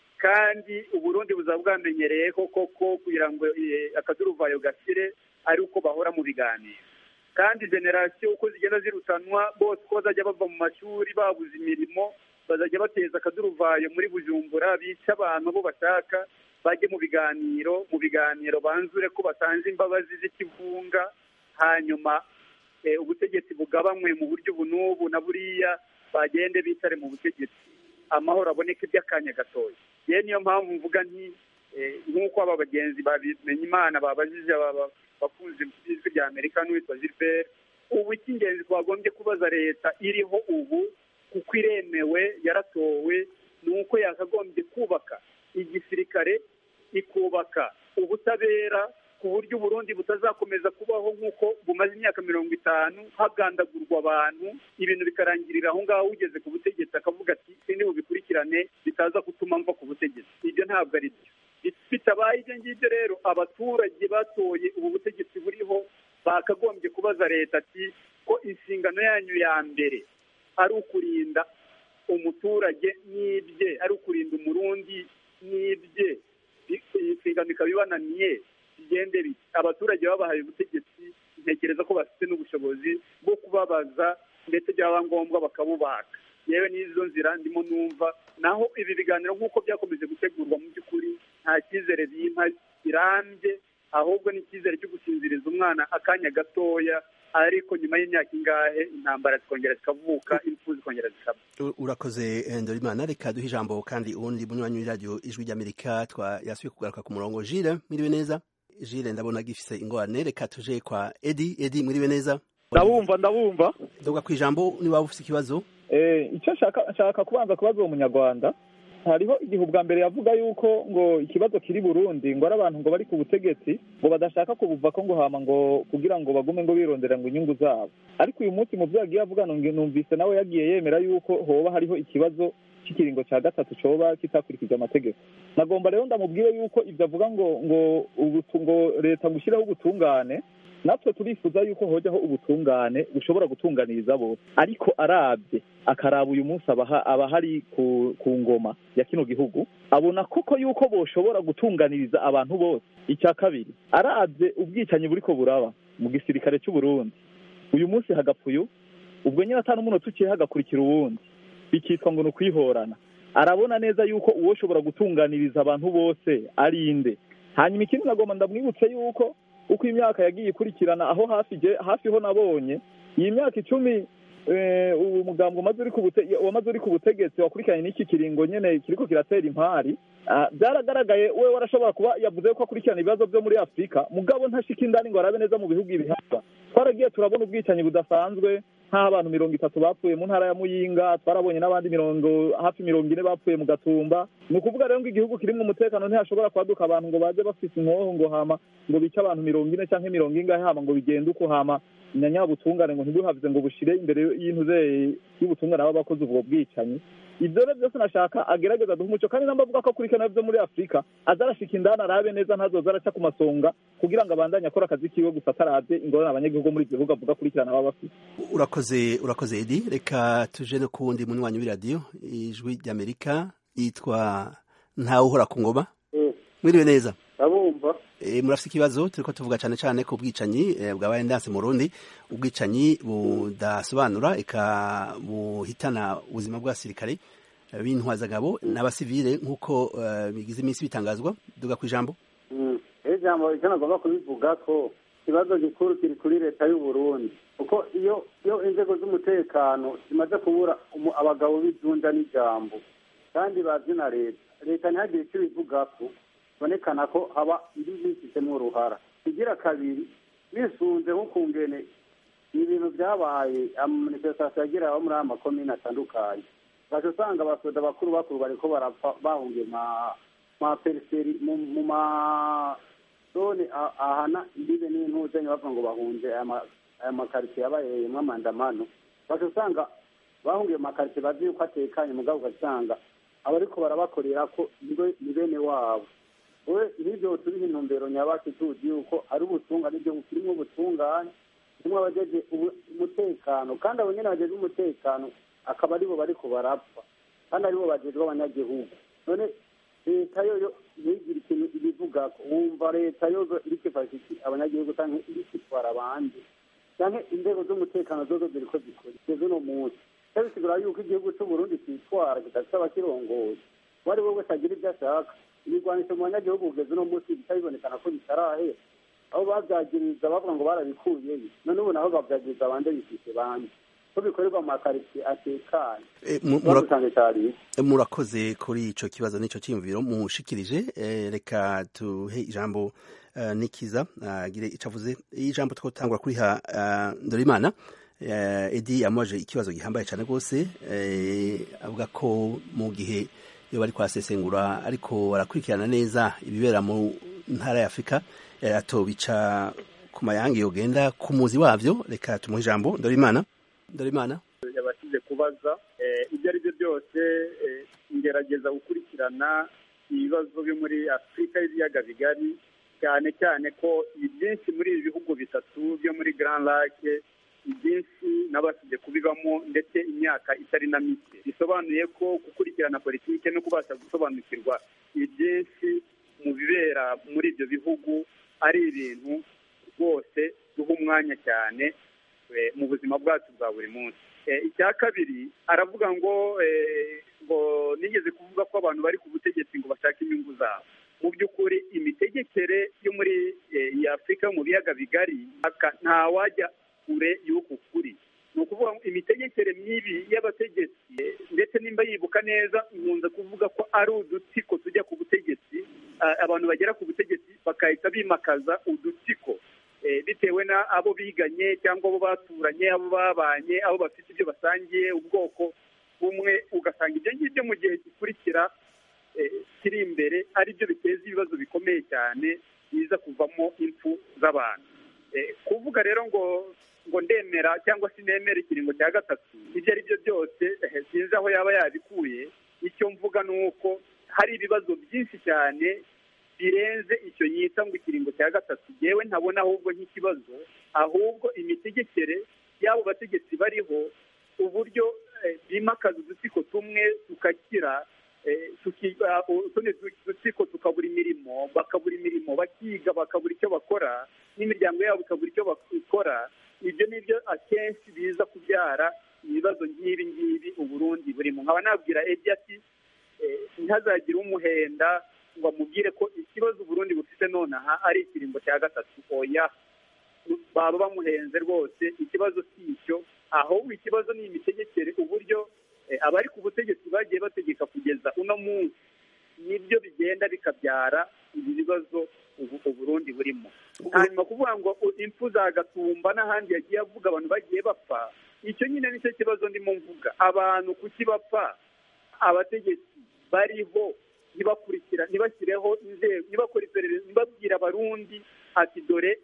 kandi uburundi buzaba bwamenyereyeho koko kugira ngo akaduruvayo gashyire ari uko bahora mu biganiro kandi generasiyo uko zigenda zirutanwa bose uko bazajya bava mu mashuri babuze imirimo bazajya bateza akaduruvayo muri bujumbura bica abantu bo bashaka bajye mu biganiro mu biganiro banzure ko batanze imbabazi z'ikivunga hanyuma ubutegetsi bugabanywe mu buryo ubu n'ubu na buriya bagende bicare mu butegetsi amahoro aboneke by'akanya gatoya yewe niyo mpamvu mvuga nti nk'uko aba bagenzi babimenye imana babajije bakunze ijwi rya amerika n'uwitwa gilbert ubu icy'ingenzi twagombye kubaza leta iriho ubu kuko iremewe yaratowe ni uko yakagombye kubaka igisirikare ikubaka ubutabera ku buryo uburundi butazakomeza kubaho nk'uko bumaze imyaka mirongo itanu hagandagurwa abantu ibintu bikarangirira aho ngaho ugeze ku butegetsi akavuga ati sindi bubikurikirane bitaza gutuma mva ku butegetsi ibyo ntabwo ari byo bitabaye ibyo ngibyo rero abaturage batoye ubu butegetsi buriho bakagombye kubaza leta ati ko inshingano yanyu ya mbere ari ukurinda umuturage n'ibye ari ukurinda umurundi n'ibye inshingano ikaba ibananiye bigende biti abaturage babahaye ubutegetsi ntekereza ko bafite n'ubushobozi bwo kubabaza ndetse byaba ngombwa bakabubaka yewe n'izo nzira ndimo numva naho ibi biganiro nk'uko byakomeje gutegurwa mu by'ukuri nta cyizere bimpa kirambye ahubwo ni icyizere cyo gusinziriza umwana akanya gatoya ariko nyuma y'imyaka ingahe intambara zikongera zikavuka impfu zikongera zikaba
urakoze ndorimana reka duhe ijambo kandi uwundi munywanyi w'iradiyo ijwi ry'amerika yasubiye kugaruka ku murongo jile mwiriwe neza jile ndabona gifise ingorane reka tuje kwa edi edi mwiriwe neza
ndabumva ndabumva
ndoga ku ijambo niba ufite ikibazo
icyo nshaka kubanza kubaza uwo munyarwanda hariho igihe ubwa mbere yavuga yuko ngo ikibazo kiri burundi ngo ari abantu ngo bari ku butegetsi ngo badashaka kubuva ko ngo hama ngo kugira ngo bagume ngo birondera ngo inyungu zabo ariko uyu munsi mu byo yagiye avuga numvise nawe yagiye yemera yuko hoba hariho ikibazo cy'ikiringo cya gatatu cyoba kitakurikije amategeko nagomba rero ndamubwire yuko ibyo avuga ngo ngo ngo leta ngo ishyireho ubutungane natwe turifuza yuko hojyaho ubutungane bushobora gutunganiriza bose ariko arabye akaraba uyu munsi aba hari ku ngoma ya kino gihugu abona koko yuko boshobora gutunganiriza abantu bose icya kabiri arabye ubwicanyi buriko buraba mu gisirikare cy'u Burundi uyu munsi hagapfuye ubwo nyine atanu umunota uciye hagakurikira uwundi bikitwa ngo ni ukwihorana arabona neza yuko uwo ushobora gutunganiriza abantu bose ari inde hanyuma ikindi nagomba ndamwibutse yuko uko imyaka yagiye ikurikirana aho hafi hafi ho nabonye iyi myaka icumi ubu mugambo wamaze uri ku butegetsi wakurikiranye n'iki kiringo nyine kiriko kiratera impari byaragaragaye we warashobora kuba yavuze ko akurikirana ibibazo byo muri afurika mugabo ntashika indani ngo arabe neza mu bihugu ibihaba twaragiye turabona ubwicanyi budasanzwe nk'aho abantu mirongo itatu bapfuye mu ntara ya muyinga twarabonye n'abandi mirongo hafi mirongo ine bapfuye mu gatumba ni ukuvuga rero ngo igihugu kirimo umutekano ntihashobora kwaduka abantu ngo baze bafite inkoho ngo hama ngo bice abantu mirongo ine cyangwa mirongo ingahe hama ngo bigende uko hama na nyabutungane ngo ntibuhavize ngo bushire imbere y'intuze y'ubutungane baba bakoze ubwo bwicanyi ibyo rero byose nashaka agerageza duha umuco kandi namba avuga ko akurikirana byo muri afurika azarashika indani arabe neza ntazoza araca ku masonga kugira ngo abandanye akora akazi kiwe gusa atarabye ingorane abanyagihugu muri ibyo bihugu avuga akurikirana baba bafite
urakoze urakoze edi reka tuje no ku wundi munywanyi w'iradiyo ijwi ry'amerika yitwa ntawe uhora ku ngoma mwiriwe neza
abumva
murafite ikibazo turiko tuvuga cyane cyane ku bwicanyi bwabaye ndanse mu Burundi ubwicanyi budasobanura eka buhitana ubuzima bw'abasirikare b'intwazagabo n'abasivile nk'uko bigize iminsi bitangazwa duga ku ijambo
ijambo icyo nagomba kubivuga ko ikibazo gikuru kiri kuri leta y'u Burundi kuko iyo iyo inzego z'umutekano zimaze kubura abagabo b'ijunja n'ijambo kandi bazi na leta leta ntihagire icyo ibivugako bonekana ko haba indi zifitemo uruhara igira kabiri bisunze nk'ukungene ni ibintu byabaye amanifestasiyo yagira abo muri aya makomine atandukanye ugaca usanga abasoda bakuru bakuru bariko barapfa bahungiye ma ma periseri mu mu ma zone a- ahana imbibe n'intuzenya bavuga ngo bahunze aya ma- aya makaritsiye yabayeyemwo amandamano ugaca usanga bahungiye mu makaritsiye bazi yuko atekanye mugabo ugasanga abariko barabakorera ko nibe- ni bene wabo we n'ibyo turiho intumbero nyabaki tuzi yuko ari ubutungane ibyo kirimo ubutungane kirimo abajeje ubu- umutekano kandi abo nyene bajejwe umutekano akaba aribo bariko barapfa kandi aribo bajejwe abanyagihugu none leta yoyo ntigire ikintu ibivugako wumva leta yozo iriko ifasha iki abanyagihugu canke iriko itwara abandi canke inzego z'umutekano zozo ziriko zikora kugeza uno munsi cyo bisigura yuko igihugu c'uburundi kitwara kidafite abakirongoye uwo ari we wese agira ibyo ashaka ibigwanisho mu banyagihugu kugeza uno munsi bica bibonekana ko bitarahera aho bavyagiriza bavuga ngo barabikuyeyo none ubu naho bavyagiriza abandi bifise bandi ko bikorerwa mu makaritsiye atekanye
Eh, mu- mura-
bagusanze cari
murakoze kuri ico kibazo n'ico cyiyumviro mushikirije eh, reka tuhe ijambo eh, nikiza agire ico avuze ijambo twotangura kuriha uh, ndorimana eh, edi yamubaje ikibazo gihambaye cyane rwose eh, avuga ko mu gihe iyo bariko barasesengura ariko barakurikirana neza ibibera mu ntara ya afurika eh, atobica ku mayange yogenda ku muzi wavyo reka tumuhe ijambo ndorimana ndorimana
yabashije kubaza eh, ibyo ari byo byose eh, ngerageza gukurikirana ibibazo byo muri afurika y'ibiyaga bigari cyane cyane ko ibyinshi muri ibi bihugu bitatu byo muri grand lake ibyinshi nabashije kubibamo ndetse imyaka itari na mike bisobanuye ko gukurikirana politike no kubasha gusobanukirwa ibyinshi mu bibera muri ibyo bihugu ari ibintu rwose duha umwanya cyane eh, mu buzima bwacu bwa buri munsi Eh, icya kabiri aravuga ngo eh, ngo nigeze kuvuga ko abantu bari ku butegetsi ngo bashake inyungu zabo mu by'ukuri imitegekere yo muri eh, iyi afurika yo mu biyaga bigari aka- nta wajya kure y'uku kuri ni ukuvuga ngo imitegekere mibi y'abategetsi eh, ndetse nimba yibuka neza nkunze kuvuga ko ari udutsiko tujya ku butegetsi ah, abantu bagera ku butegetsi bagahita bimakaza udutsiko eh, bitewe na abo biganye cyangwa abo baturanye abo babanye abo bafite ibyo basangiye ubwoko bumwe ugasanga ibyo ngibyo mu gihe gikurikira eh, kiri imbere ari byo biteza ibibazo bikomeye cyane biza kuvamo impfu z'abantu Eh, kuvuga rero ngo ngo ndemera cyangwa se nemera ikiringo cya gatatu ibyo ari byo byose eh, sinzi aho yaba yabikuye icyo mvuga ni uko hari ibibazo byinshi cyane birenze icyo yita ngo ikiringo cya gatatu yewe ntabona ahubwo nk'ikibazo ahubwo imitegekere y'abo bategetsi bariho uburyo eh, bimakaza udutsiko tumwe tukakira eh, tuki- ah, utundi du- dutsiko tukabura imirimo bakabura imirimo bakiga bakabura icyo bakora n'imiryango yabo ikabura icyo bakora ibyo ni byo akenshi biza kubyara ibibazo nk'ibi ngibi uburundi burimo nkaba nabwira edi ati eh, ntihazagire umuhenda ngo amubwire ko ikibazo uburundi bufite nonaha ari ikiringo cya gatatu oya baba bamuhenze rwose ikibazo si icyo ahubwo ikibazo ni imitegekere uburyo eh, abari ku butegetsi bagiye bategeka kugeza uno munsi nibyo bigenda bikabyara ibi bibazo ubu uburundi burimo hanyuma kuvuga ngo u- impfu za gatumba n'ahandi yagiye avuga abantu bagiye bapfa icyo nyine nicyo kibazo ndimo mvuga abantu kuki bapfa abategetsi bariho ntibakurikira ntibashyireho inzego ntibakore iperereza ntibabwire abarundi ati dore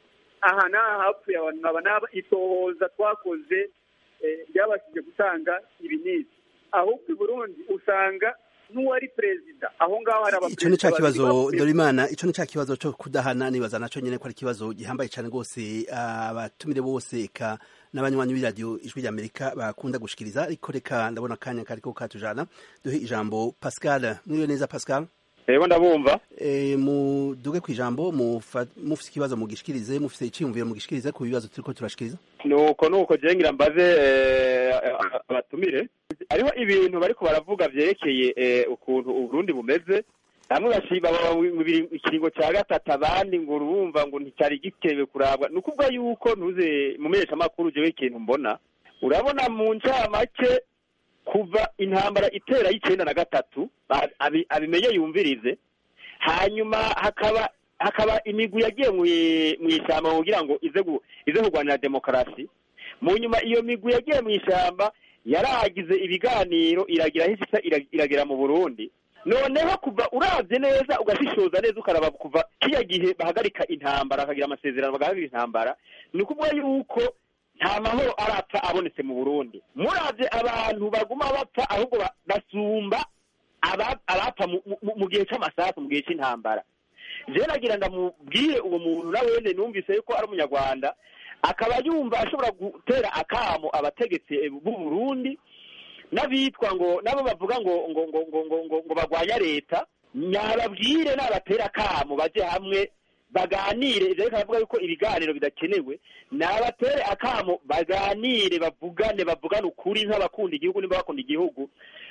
aha n'aha hapfuye abantu aba n'aba itohoza twakoze eh, ryabashije gutanga ibi n'ibi ahubwo i burundi usanga n'uwari perezida aho ngaho hari
ico ni ca
abaperezida babiri
kibazo
bapfuye
Ndorimana ico ni ca kibazo co kudahana nibaza naco nyene ko ari ikibazo gihambaye cane rwose abatumire bose eka n'abanywanyi b'iradiyo ijwi ry'Amerika bakunda gushikiriza ariko reka ndabona akanya kariko katujana duhe ijambo Pascal mwiriwe neza Pascal
Ego ndabumva
e, muduge ku ijambo mufa- mufise ikibazo mugishikirize mufise iciyumviro mugishikirize ku bibazo turiko turashikiriza
nuko nuko je ngira mbaze eh, abatumire hariho ibintu bariko baravuga vyerekeye eh, ukuntu uburundi bumeze bamwe bashiba ikiringo ca gatatu abandi ngo urumva ngo nticyari gitewe kurabwa ni ukuvuga yuko ntuze mu menyeshamakuru jewe ikintu mbona urabona mu ncamake kuva intambara itera y'icenda na gatatu abi- abimenye yumvirize hanyuma hakaba hakaba imigwi yagiye mu ishyamba kugira ngo ize ize kurwanira demokarasi mu nyuma iyo migwi yagiye mu ishyamba yaragize ibiganiro iragira aho isa iragera mu burundi noneho kuva urabye neza ugashishoza neza ukaraba kuva kiriya gihe bahagarika intambara bakagira amasezerano bagahagarika intambara ni ukuvuga yuko nta mahoro arapfa abonetse mu burundi murabye abantu baguma bapfa ahubwo basumba abapfa mu gihe cy'amasasu mu gihe cy'intambara rero nagira ngo amubwire uwo muntu na wene numvise yuko ari umunyarwanda akaba yumva ashobora gutera akamo abategetsi b'u Burundi n'abitwa ngo nabo bavuga ngo ngo ngo ngo ngo ngo ngo bagwanya leta nyababwire n'abatera akamo baje hamwe baganire ibyo ariko bavuga yuko ibiganiro bidakenewe nabatere akamo baganire bavugane bavugane ukuri nk'abakunda igihugu niba bakunda igihugu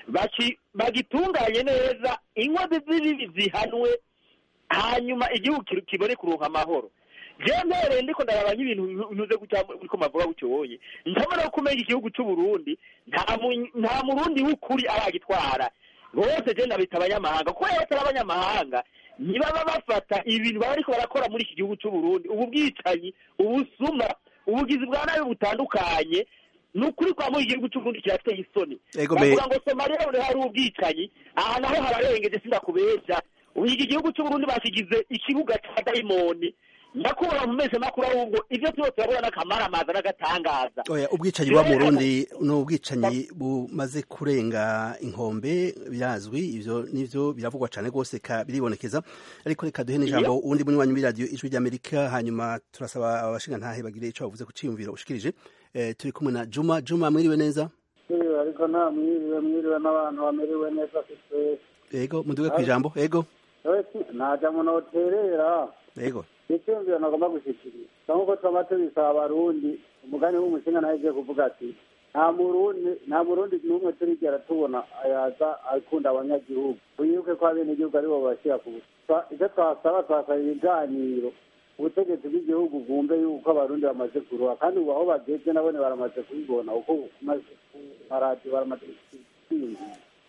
bagitunganye neza inkozi z'ibibi zihanwe hanyuma igihugu kibone kuronka amahoro jewe ndiko ndaraba nk'ibintu ntuze uriko mavuga gutyo woye ntabona ko umenya igihugu cy'u Burundi nta murundi w'ukuri aragitwara bose je ndabita abanyamahanga kuko yose ari abanyamahanga ntibaba bafata ibintu baba ariko barakora muri iki gihugu cy'u Burundi ubu bwicanyi ubusuma ubugizi bwa nabi butandukanye ni ukuri kwa muri igihugu cy'u Burundi kirateye isoni bavuga ngo Somalia rero hari ubwicanyi aha naho hararengeje sindakubesha iki gihugu cy'u Burundi bakigize ikibuga cya dayimoni nyakubahwa mu mezi makuru ahubwo ibyo byose urabona n'akamaramaza n'agatangaza
oya ubwicanyi buba mu Burundi ni ubwicanyi bumaze kurenga inkombe birazwi ivyo nivyo biravugwa cyane rwose biribonekeza ariko reka duhe n'ijambo uwundi munywanyi w'iradiyo ijwi ry'amerika hanyuma turasaba abashingantahe bagire ico bavuze ku ciyumviro ushikirije turi kumwe na juma juma mwiriwe neza
ariko nta mwiriwe mwiriwe n'abantu bamerewe neza afite
ego muduge ku ijambo ego
nta jambo noterera
ego
icyumviro nagomba gushyikiriza nk'uko twaba tubisaba abarundi umugani w'umushinga nawe agiye kuvuga ati nta murundi nta murundi n'umwe turigera tubona yaza akunda abanyagihugu wibuke ko abenegihugu aribo bashyira ku ibyo twasaba twasaba ibiganiro ubutegetsi bw'igihugu bwumve yuko abarundi bamaze kuruha kandi ubu aho bageze nabone baramaze kubibona kuko ku maradiyo baramaze kwiyumvira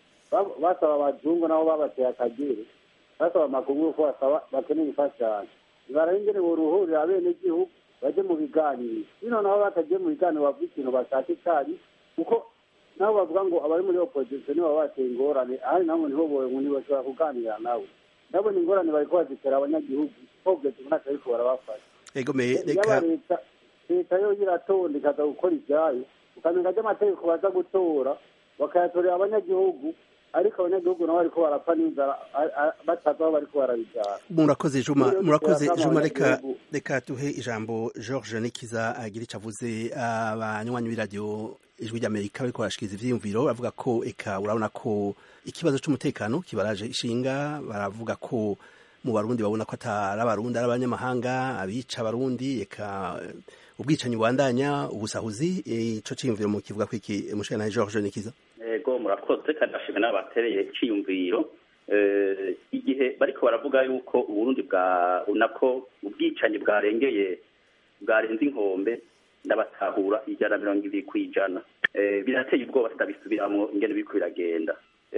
basaba abazungu nabo babateye akagere basaba amakuru ko basaba bakeneye imfashanyo barengere uruhurira abenegihugu bajye mu biganiro bino nabo batagiye mu biganiro bavuga ikintu bashaka icyayi kuko nabo bavuga ngo abari muri opozisiyo nibo bateye ingorane ahandi nabo niho ntibashobora kuganira nawe ndabona ingorane bari bazitera abanyagihugu twebwe tubona ariko barabafasha yaba leta leta yo iratonda ikaza gukora ibyayo ukamenya ry'amategeko baza gutora bakayatorera abanyagihugu ariko abanyagihugu nabo bariko barapfa n'inzara batazi aho bariko barabijana
murakoze juma murakoze juma reka reka duhe ijambo george nikiza agira ico avuze abanywanyi b'iradiyo ijwi ry'amerika bariko barashikiriza ivyiyumviro bavuga ko eka urabona ko ikibazo c'umutekano kibaraje ishinga baravuga ko mu barundi babona ko atari abarundi ari abanyamahanga abica abarundi eka ubwicanyi bubandanya ubusahuzi ico ciyumviro mu kivuga ko iki mushana george nikiza
ego murakoze kandi ashimwe n'abatereye iciyumviro igihe bariko baravuga yuko uburundi bwa unako ubwicanyi bwarengeye bwarenze inkombe ndabatahura ijana mirongo ibiri ku ijana birateye ubwoba tutabisubiramwo ingene biriko biragenda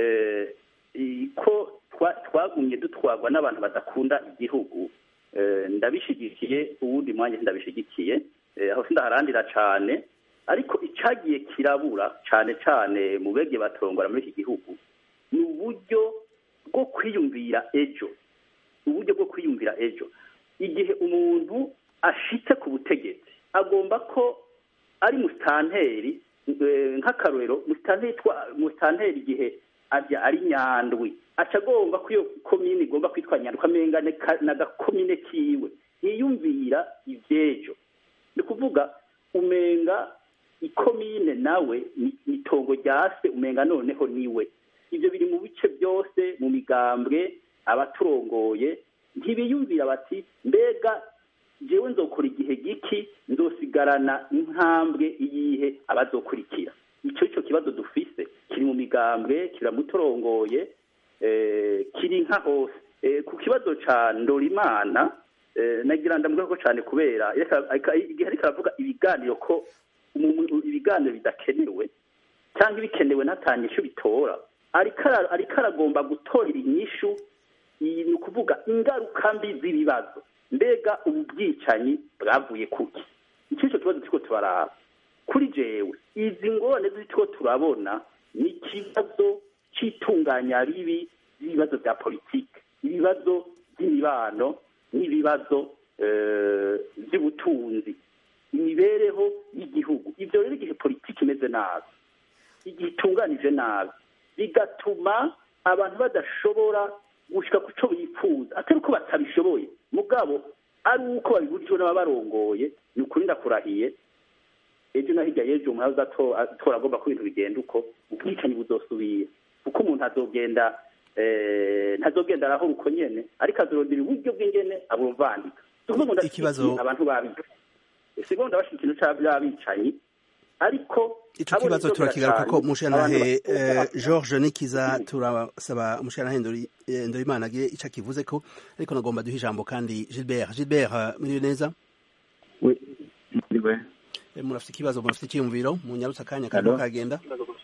ko twagumye dutwarwa n'abantu badakunda igihugu ndabishigikiye uwundi mwanya ndabishigikiye aho sindaharandira cane ariko icagiye kirabura cane cane mu bege batorongora muri iki gihugu ni uburyo bwo kwiyumvira ejo uburyo bwo kwiyumvira ejo igihe umuntu ashitse ku butegetsi agomba ko ari musitanteri nk'akarorero musitanteri igihe ajya ari nyandwi aca agomba ko iyo komine igomba kwitwa nyandwi amenga n'agakomine kiwe ntiyumvira iby'ejo ni ukuvuga umenga ikomine nawe ni itongo rya se umenga noneho niwe ibyo biri mu bice byose mu migambwe abaturongoye ntibiyumvira bati mbega jewe nzokora igihe giki nzosigarana intambwe iyihe abazokurikira icyo cyo kibazo dufise kiri mu migambwe kiramutorongoye kiri nka hose ku kibazo ca ndorimana nagira ndamugaho ko cyane kubera igihe ariko aravuga ibiganiro ko ibiganiro bidakenewe cyangwa ibikenewe ntatanye icyo bitora ariko aragomba gutorera inyishu iyi ni ukuvuga ingaruka mbi z'ibibazo mbega ubu bwicanyi bwavuye kuki iki cyo kibazo turiko turaraba kuri jewe izi ngorane turiko turabona ni ikibazo c'itunganya ribi ry'ibibazo bya politike ibibazo by'imibano n'ibibazo eh, by'ubutunzi imibereho y'igihugu ivyo rero igihe politiki imeze nabi igihe itunganije nabi bigatuma abantu badashobora gushika ku cyo bifuza atari uko batabishoboye mugabo ari uko babihurijeho n'ababarongoye ni ukuri ndakurahiye ejo na hirya y'ejo umuntu aza atora agomba ko ibintu bigenda uko ubwicanyi buzosubira kuko umuntu azogenda eh, ntazogenda arahora uko nyene ariko azorondera uburyo bw'ingene abuvandika tuvuge ngo
Ikibazo-
ndashyigikiye abantu babica sigo ndabashika ikintu ca by'abicanyi ariko
ico
abo
kibazo
nivyo
turakigaruka ko
biracanye.
mushanahe
Abantu
eh, George Nikiza turasaba mushanahe Ndori- eh, Ndorimana agire ico akivuze ko ariko nagomba duha ijambo kandi Gilbert Gilbert eh, muriwe neza
Ndiwe.
Eh, murafite ikibazo murafite icyiyumviro munyarutse akanya
Allo?
karimo kagenda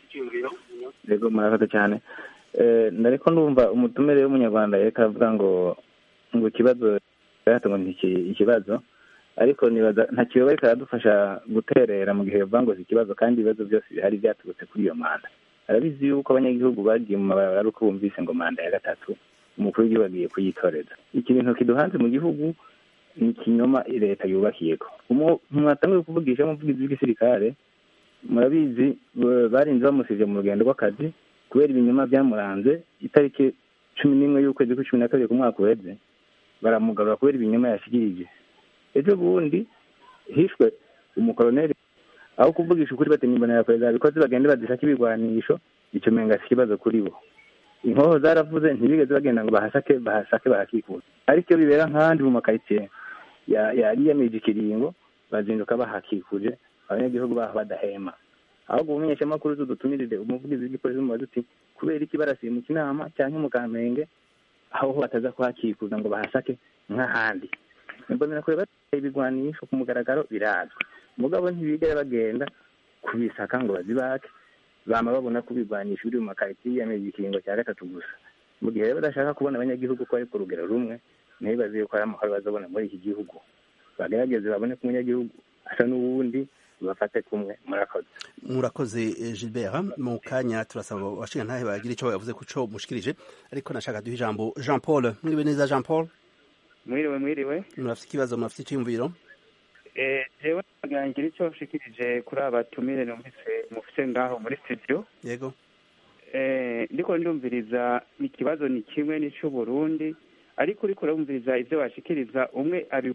Yego murakoze cyane. Eh, ndariko ndumva umutumire w'umunyarwanda yereka avuga ngo ngo ikibazo gato ngo ntiki ikibazo ariko nibaza nta kibazo ariko aradufasha guterera mu gihe bavuga ngo si ikibazo kandi ibibazo byose bihari byaturutse kuri iyo manda arabizi yuko abanyagihugu bagiye mu mabarabara ari uko bumvise ngo manda ya gatatu umukuru w'igihugu agiye kuyitoreza iki bintu kiduhanze mu gihugu ni ikinyoma leta yubakiyeko mwatanguye kuvugisha umuvugizi w'igisirikare murabizi ba- barinze bamusivye mu rugendo rw'akazi kubera ibinyoma byamuranze itariki cumi n'imwe y'ukwezi kwa cumi na kabiri ku mwaka uheze baramugarura kubera ibinyoma yashikirije ejo bundi hishwe umukoloneli aho kuvugisha ukuri bati nimbona ya perezida bikoze bagende badishake ibigwanisho ico menga si ikibazo kuri bo inkoho zaravuze ntibigeze bagenda ngo bahasake bahasake bahakikuza ariko iyo bibera nk'ahandi mu makaritsiye ya- yari yamije ikiringo bazinduka bahakikuje abanyagihugu baho badahema ahubwo ubumenyeshamakuru tudutumirire umuvugizi w'igipolisi mubaze uti kubera iki barasimuka inama cyangwa mu kamenge aho ho bataza kuhakikuza ngo bahasake nk'ahandi mbonera kure bateye ibigwanisho ku mugaragaro birazwi mugabo ntibigera bagenda kubisaka ngo bazibake bama babona ko ibigwanisho biri mu makaritsiye yameze ikiringo cya gatatu gusa mu gihe rero badashaka kubona abanyagihugu ko bari ku rugero rumwe ntibaze yuko ari amahoro bazabona muri iki gihugu bagerageze babone ko umunyagihugu asa n'uwundi bafate kumwe murakoze
murakoze eh, Gilbert mu kanya turasaba abashinga ntahe bagira ico bavuze ku co mushikirije ariko nashaka duha ijambo Jean Paul mwiriwe neza Jean Paul
mwiriwe mwiriwe
murafite ikibazo murafite icyiyumviro
Eh, jewe nagira icyo nshikirije kuri aba batumire numvise mufite ngaho muri studio
yego
Eh, ndiko ndumviriza ikibazo ni kimwe n'ic'uburundi ariko uriko urumviriza ivyo bashikiriza umwe ari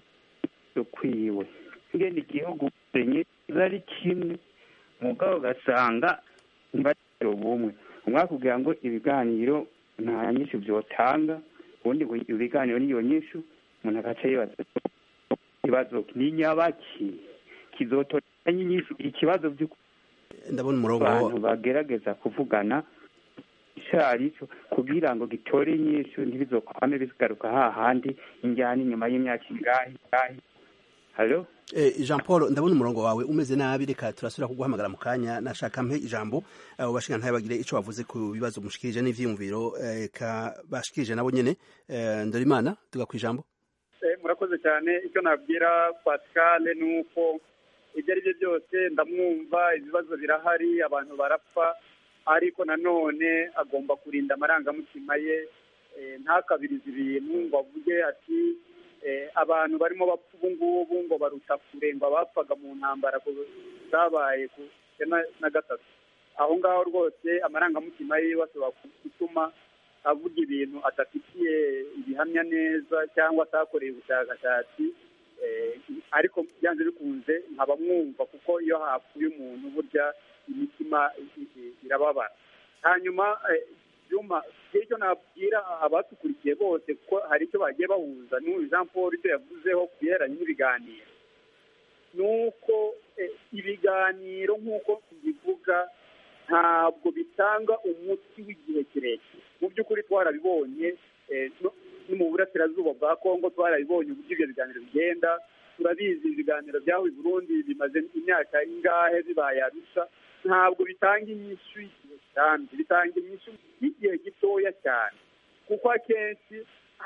ukwiwe ngene igihugu enye ari kimwe mugabo ugasanga ntibatera ubumwe umwaka kugira ngo ibiganiro nta nyinshi vyotanga ubundi ngo ibiganiro niyo nyinshi umuntu agaca yibaza ikibazo ni nyabaki kizotora nyinshi ikibazo vy'ukuri
ndabona umurongo
abantu bagerageza kuvugana icarico kugira ngo gitore inyishu ntibizokwame bigaruka hahandi injyana inyuma y'imyaka ingahe ingahe halo
Eh, Jean Paul ndabona umurongo wawe umeze nabi reka turasubira kuguhamagara mu kanya nashaka mpe ijambo abo bashinga ntahe bagire ico bavuze ku bibazo mushikirije n'ivyiyumviro eh, ka bashikirije nabo nyene eh, Ndorimana tuga kwijambo
Eh, murakoze cyane icyo nabwira pascal ni uko ibyo ari byo byose ndamwumva ibibazo birahari abantu barapfa ariko nanone agomba kurinda amarangamutima ye eh, ntakabirize ibintu ngo avuge ati eh, abantu barimo bapfa ubu ngubu ngo baruta kure ngo abapfaga mu ntambara ku- zabaye ku icyenda na gatatu aho ngaho rwose amarangamutima yiwe ashobora gutuma avuga ibintu adafitiye ibihamya neza cyangwa atakoreye ubushakashatsi eh, ariko byanze bikunze nkaba mwumva kuko iyo hapfuye umuntu burya imitima i- i- irababara hanyuma eh, byuma icyo nabwira abatukurikiye bose kuko hari icyo bagiye bahuza n'uyu jean paul icyo yavuzeho ku bihereranye n'ibiganiro ni uko eh, ibiganiro nk'uko tubivuga ntabwo bitanga umuti w'igihe kirekire mu by'ukuri twarabibonye eh, no no mu burasirazuba bwa kongo twarabibonye uburyo ibyo biganiro bigenda turabizi ibiganiro byaho i burundi bimaze imyaka ingahe bibaye arusha ntabwo bitanga inyishu y'igihe kirambye bitanga inyishu y'igihe gitoya cyane kuko akenshi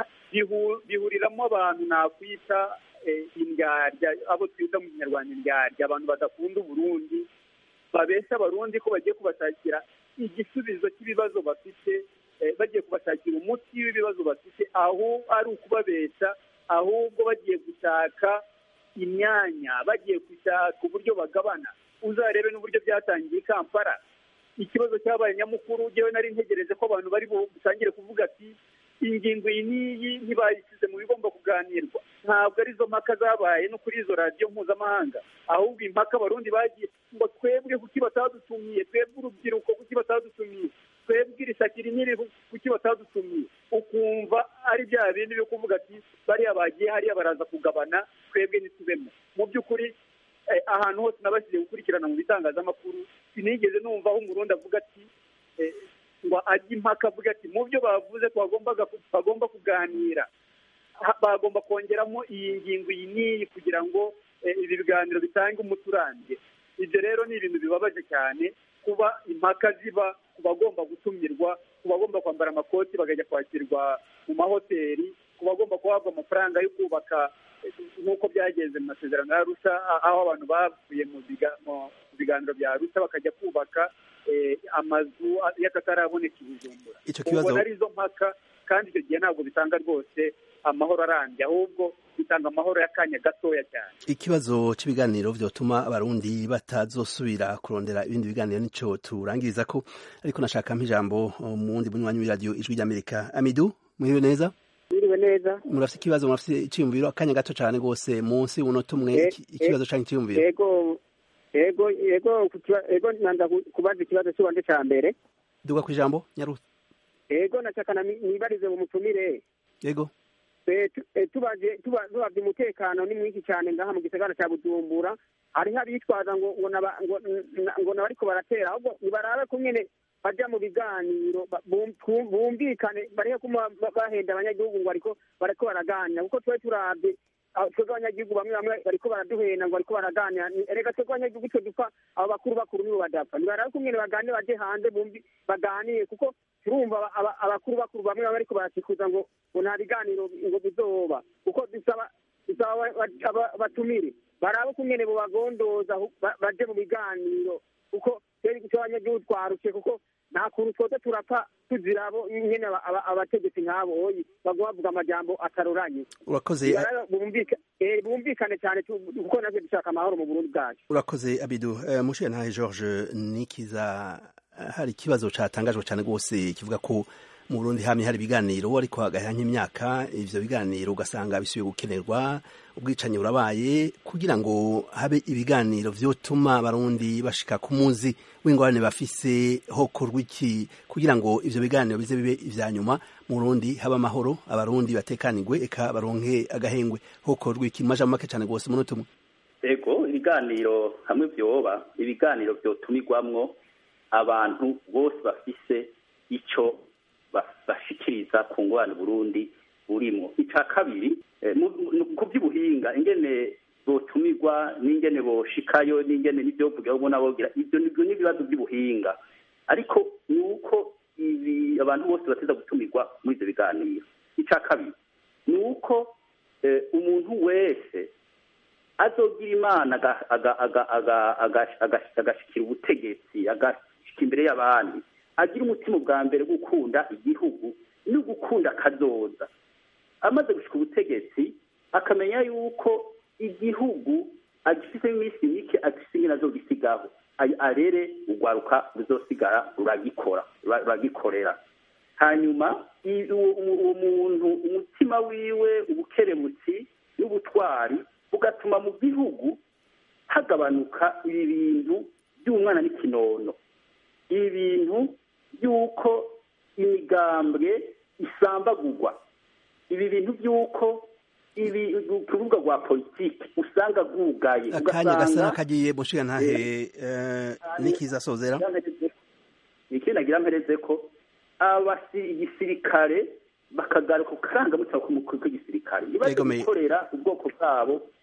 bihuriramo abantu nakwita indyarya abo twita mu kinyarwanda indyarya abantu badakunda uburundi babesha abarundi ko bagiye kubashakira igisubizo cy'ibibazo bafite bagiye kubashakira umuti w'ibibazo bafite aho ari ukubabesha ahubwo bagiye gushaka imyanya bagiye gushaka uburyo bagabana uzarebe n'uburyo byatangiye i kampala ikibazo cyabaye nyamukuru ngewe nari ntegereje ko abantu bari butangire kuvuga ati ingingo iyi n'iyi ntibayishyize mu bigomba kuganirwa ntabwo arizo mpaka zabaye no kuri izo radiyo mpuzamahanga ahubwo impaka abarundi bagiye ngo twebwe kuki batadutumiye twebwe urubyiruko kuki batadutumiye twebwe iri shyaka iri n'iri kuki batadutumiye ukumva ari bya bindi byo kuvuga ati bariya bagiye hariya baraza kugabana twebwe ntitubemo mu by'ukuri ahantu hose nabashije gukurikirana mu bitangazamakuru sinigeze numva aho umurundi avuga ati ngo ajye impaka avuga ati mu byo bavuze bagomba kuganira bagomba kongeramo iyi ngingo iyi n'iyi kugira ngo ibi biganiro bitange umuti urambye ibyo rero ni ibintu bibabaje cyane kuba impaka ziba ku bagomba gutumirwa ku bagomba kwambara amakoti bakajya kwakirwa mu mahoteli ku bagomba guhabwa amafaranga yo kubaka nk'uko byagenze mu masezerano ya rusa aho abantu bavuye mu biganiro bya rusa bakajya kubaka amazu y'akataraboneka i bujumbura ubona ari izo mpaka kandi icyo gihe ntabwo bitanga rwose amahoro arambye ahubwo bitanga amahoro y'akanya gatoya cyane
ikibazo cy'ibiganiro byotuma abarundi batazosubira kurondera ibindi biganiro nicyo turangiriza ko ariko nashaka ijambo mu wundi munywanyi w'iradiyo ijwi ry'amerika amidu mwiriwe neza
mwiriwe neza
murafite ikibazo murafite icyiyumviro akanya gato cyane rwose munsi y'umunota umwe ikibazo cyangwa icyiyumviro
yego yego yego yego nanza kubaza ikibazo cy'ubanze cya mbere
duga ku ijambo nyaruta
yego nashaka nibarize mu mutumire
yego
tubaje tubabye umutekano ni mwinshi cyane ngaha mu gisagara cya bujumbura hariho abitwaza ngo ngo nabariko baratera ahubwo nibarabe ko nyene baja mu biganiro bumvikane barihe kuma bahenda abanyagihugu ngo ariko bariko baraganira kuko twe turabye twebwe abanyagihugu bamwe bamwe bariko baraduhena ngo bariko baraganira reka twebwe abanyagihugu twe dupfa abo bakuru bakuru nibo badapfa nibarabe ko nyene baganire baje hanze baganire kuko turumva abakuru bakuru bamwe baba bariko baratikuza ngo ngo nta biganiro ngo bizoba kuko dusaba dusaba batumire barabe ko nyene bobagondoza baje mu biganiro kuko abanyagihugu twarushe kuko nta kuntu twoza turapfa tuzira abo nyene abategetsi nk'abo oyi baguma bavuga amajambo ataroranye
urakoze
bumvikane cyane kuko natwe dushaka amahoro mu burundi bwacu
urakoze abidu mushiye ntahe george nikiza hari ikibazo catangajwe cyane rwose kivuga ko mu Burundi hamye hari ibiganiro ariko hagahera nk'imyaka ivyo biganiro ugasanga bisubiye gukenerwa ubwicanyi burabaye kugira ngo habe ibiganiro vyotuma abarundi bashika ku muzi w'ingorane bafise hokorwa iki kugira ngo ivyo biganiro bize bibe ivya nyuma mu Burundi haba amahoro abarundi batekanirwe eka baronke agahengwe hokorwa iki majambo make cane rwose munota umwe
ego ibiganiro hamwe vyoba ibiganiro vyotumirwamwo abantu bose bafise ico bashikiriza ku ngwano Burundi burimo icya kabiri ku by'ubuhinga ingene botumirwa n'ingene boshikayo n'ingene n'ibyo vuga ubona bogira ibyo nibyo n'ibibazo by'ubuhinga ariko ni uko ibi abantu bose bateza gutumirwa muri ibyo biganiro icya kabiri ni uko umuntu wese azogira imana agashikira ubutegetsi agashika imbere y'abandi agira umutima ubwa mbere gukunda igihugu no gukunda akazoza amaze gushika ubutegetsi akamenya yuko igihugu agifite iminsi mike agifite ingene azogisigaho arere urwaruka ruzosigara ruragikora ruragikorera hanyuma uwo muntu umutima wiwe ubukerebutsi n'ubutwari bugatuma mu gihugu hagabanuka ibi bintu by'umwana n'ikinono ibi bintu by'uko imigambwe isambagurwa ibi bintu by'uko ibi urubuga rwa politiki usanga rwugaye
akanya gasa kagiye mushiga ntahe nikiza sozera
ikindi nagira mpereze ko igisirikare bakagaruka ku karangamutima k'igisirikare niba gukorera ubwoko bwabo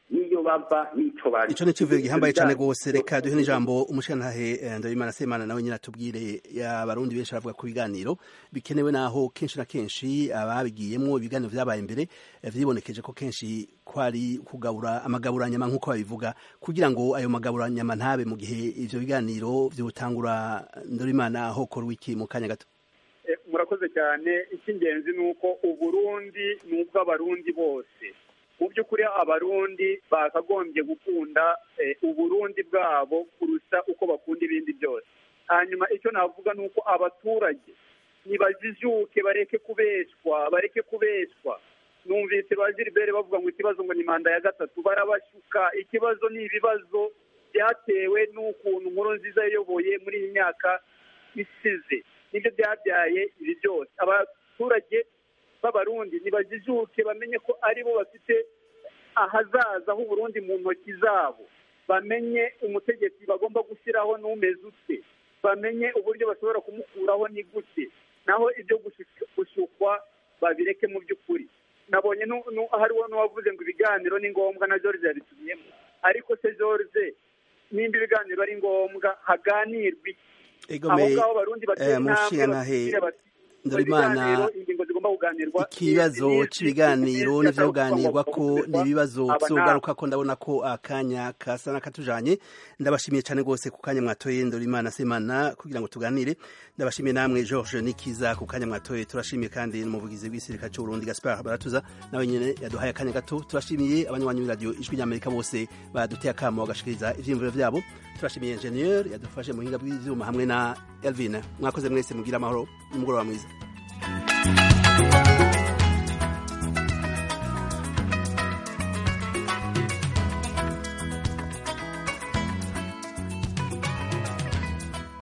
n'iyo bava n'ico bari
ico ni kivuye gihambaye cane gose reka duhe n'ijambo umushirantahe ndabimana semana nawe nyine atubwire abarundi benshi baravuga ku biganiro bikenewe naho kenshi na kenshi ababigiyemwo ibiganiro vyabaye mbere vyibonekeje ko kenshi kwari kugabura amagaburanyama nk'uko babivuga kugira ngo ayo magaburanyama ntabe mu gihe ivyo biganiro vyotangura ndabimana hokorwa iki mu kanya gato
murakoze cyane icy'ingenzi ni uko uburundi ni ubw'abarundi bose mu by'ukuri abarundi bakagombye gukunda uburundi bwabo kurusha uko bakunda ibindi byose hanyuma icyo navuga ni uko abaturage nibajijuke bareke kubeshywa bareke kubeshywa numvise ba gilbert bavuga ngo ikibazo ngo ni manda ya gatatu barabashuka ikibazo ni ibibazo byatewe n'ukuntu nkuru nziza yayoboye muri iyi myaka isize nibyo byabyaye ibi byose abaturage b'abarundi nibajijuke bamenye ko ari bo bafite ahazaza h'uburundi mu ntoki zabo bamenye umutegetsi bagomba gushyiraho n'umeze ute bamenye uburyo bashobora kumukuraho ni gute naho ibyo gushukwa babireke mu by'ukuri nabonye hariho n'uwavuze ngo ibiganiro ni ngombwa na george yabitubiyemo ariko se george nimba ibiganiro ari ngombwa haganirwa iki aho ngaho abarundi batera intambwe bati
Ndorimana ikibazo c'ibiganiro n'ivyoganirwa ko n'ibibazo vyogaruka ko ndabona ko akanya kasa nakatujanye ndabashimiye cane gose ku kanya mwatoye Ndorimana Semana kugira ngo tuganire ndabashimiye namwe George Nikiza ku kanya mwatoye turashimiye kandi n'umuvugizi w'isirikare cy'u Burundi Gaspard Baratuza nawe nyene yaduhaye akanya gato turashimiye abanywanyi b'iradio ijwi ry'Amerika bose baduteye akamo bagashikiriza ivyiyumviro vyabo turashimiye ingenieur yadufashe mu buhinga bw'ivyuma hamwe na Elvin mwakoze mwese mugira amahoro n'umugoroba mwiza Thank you.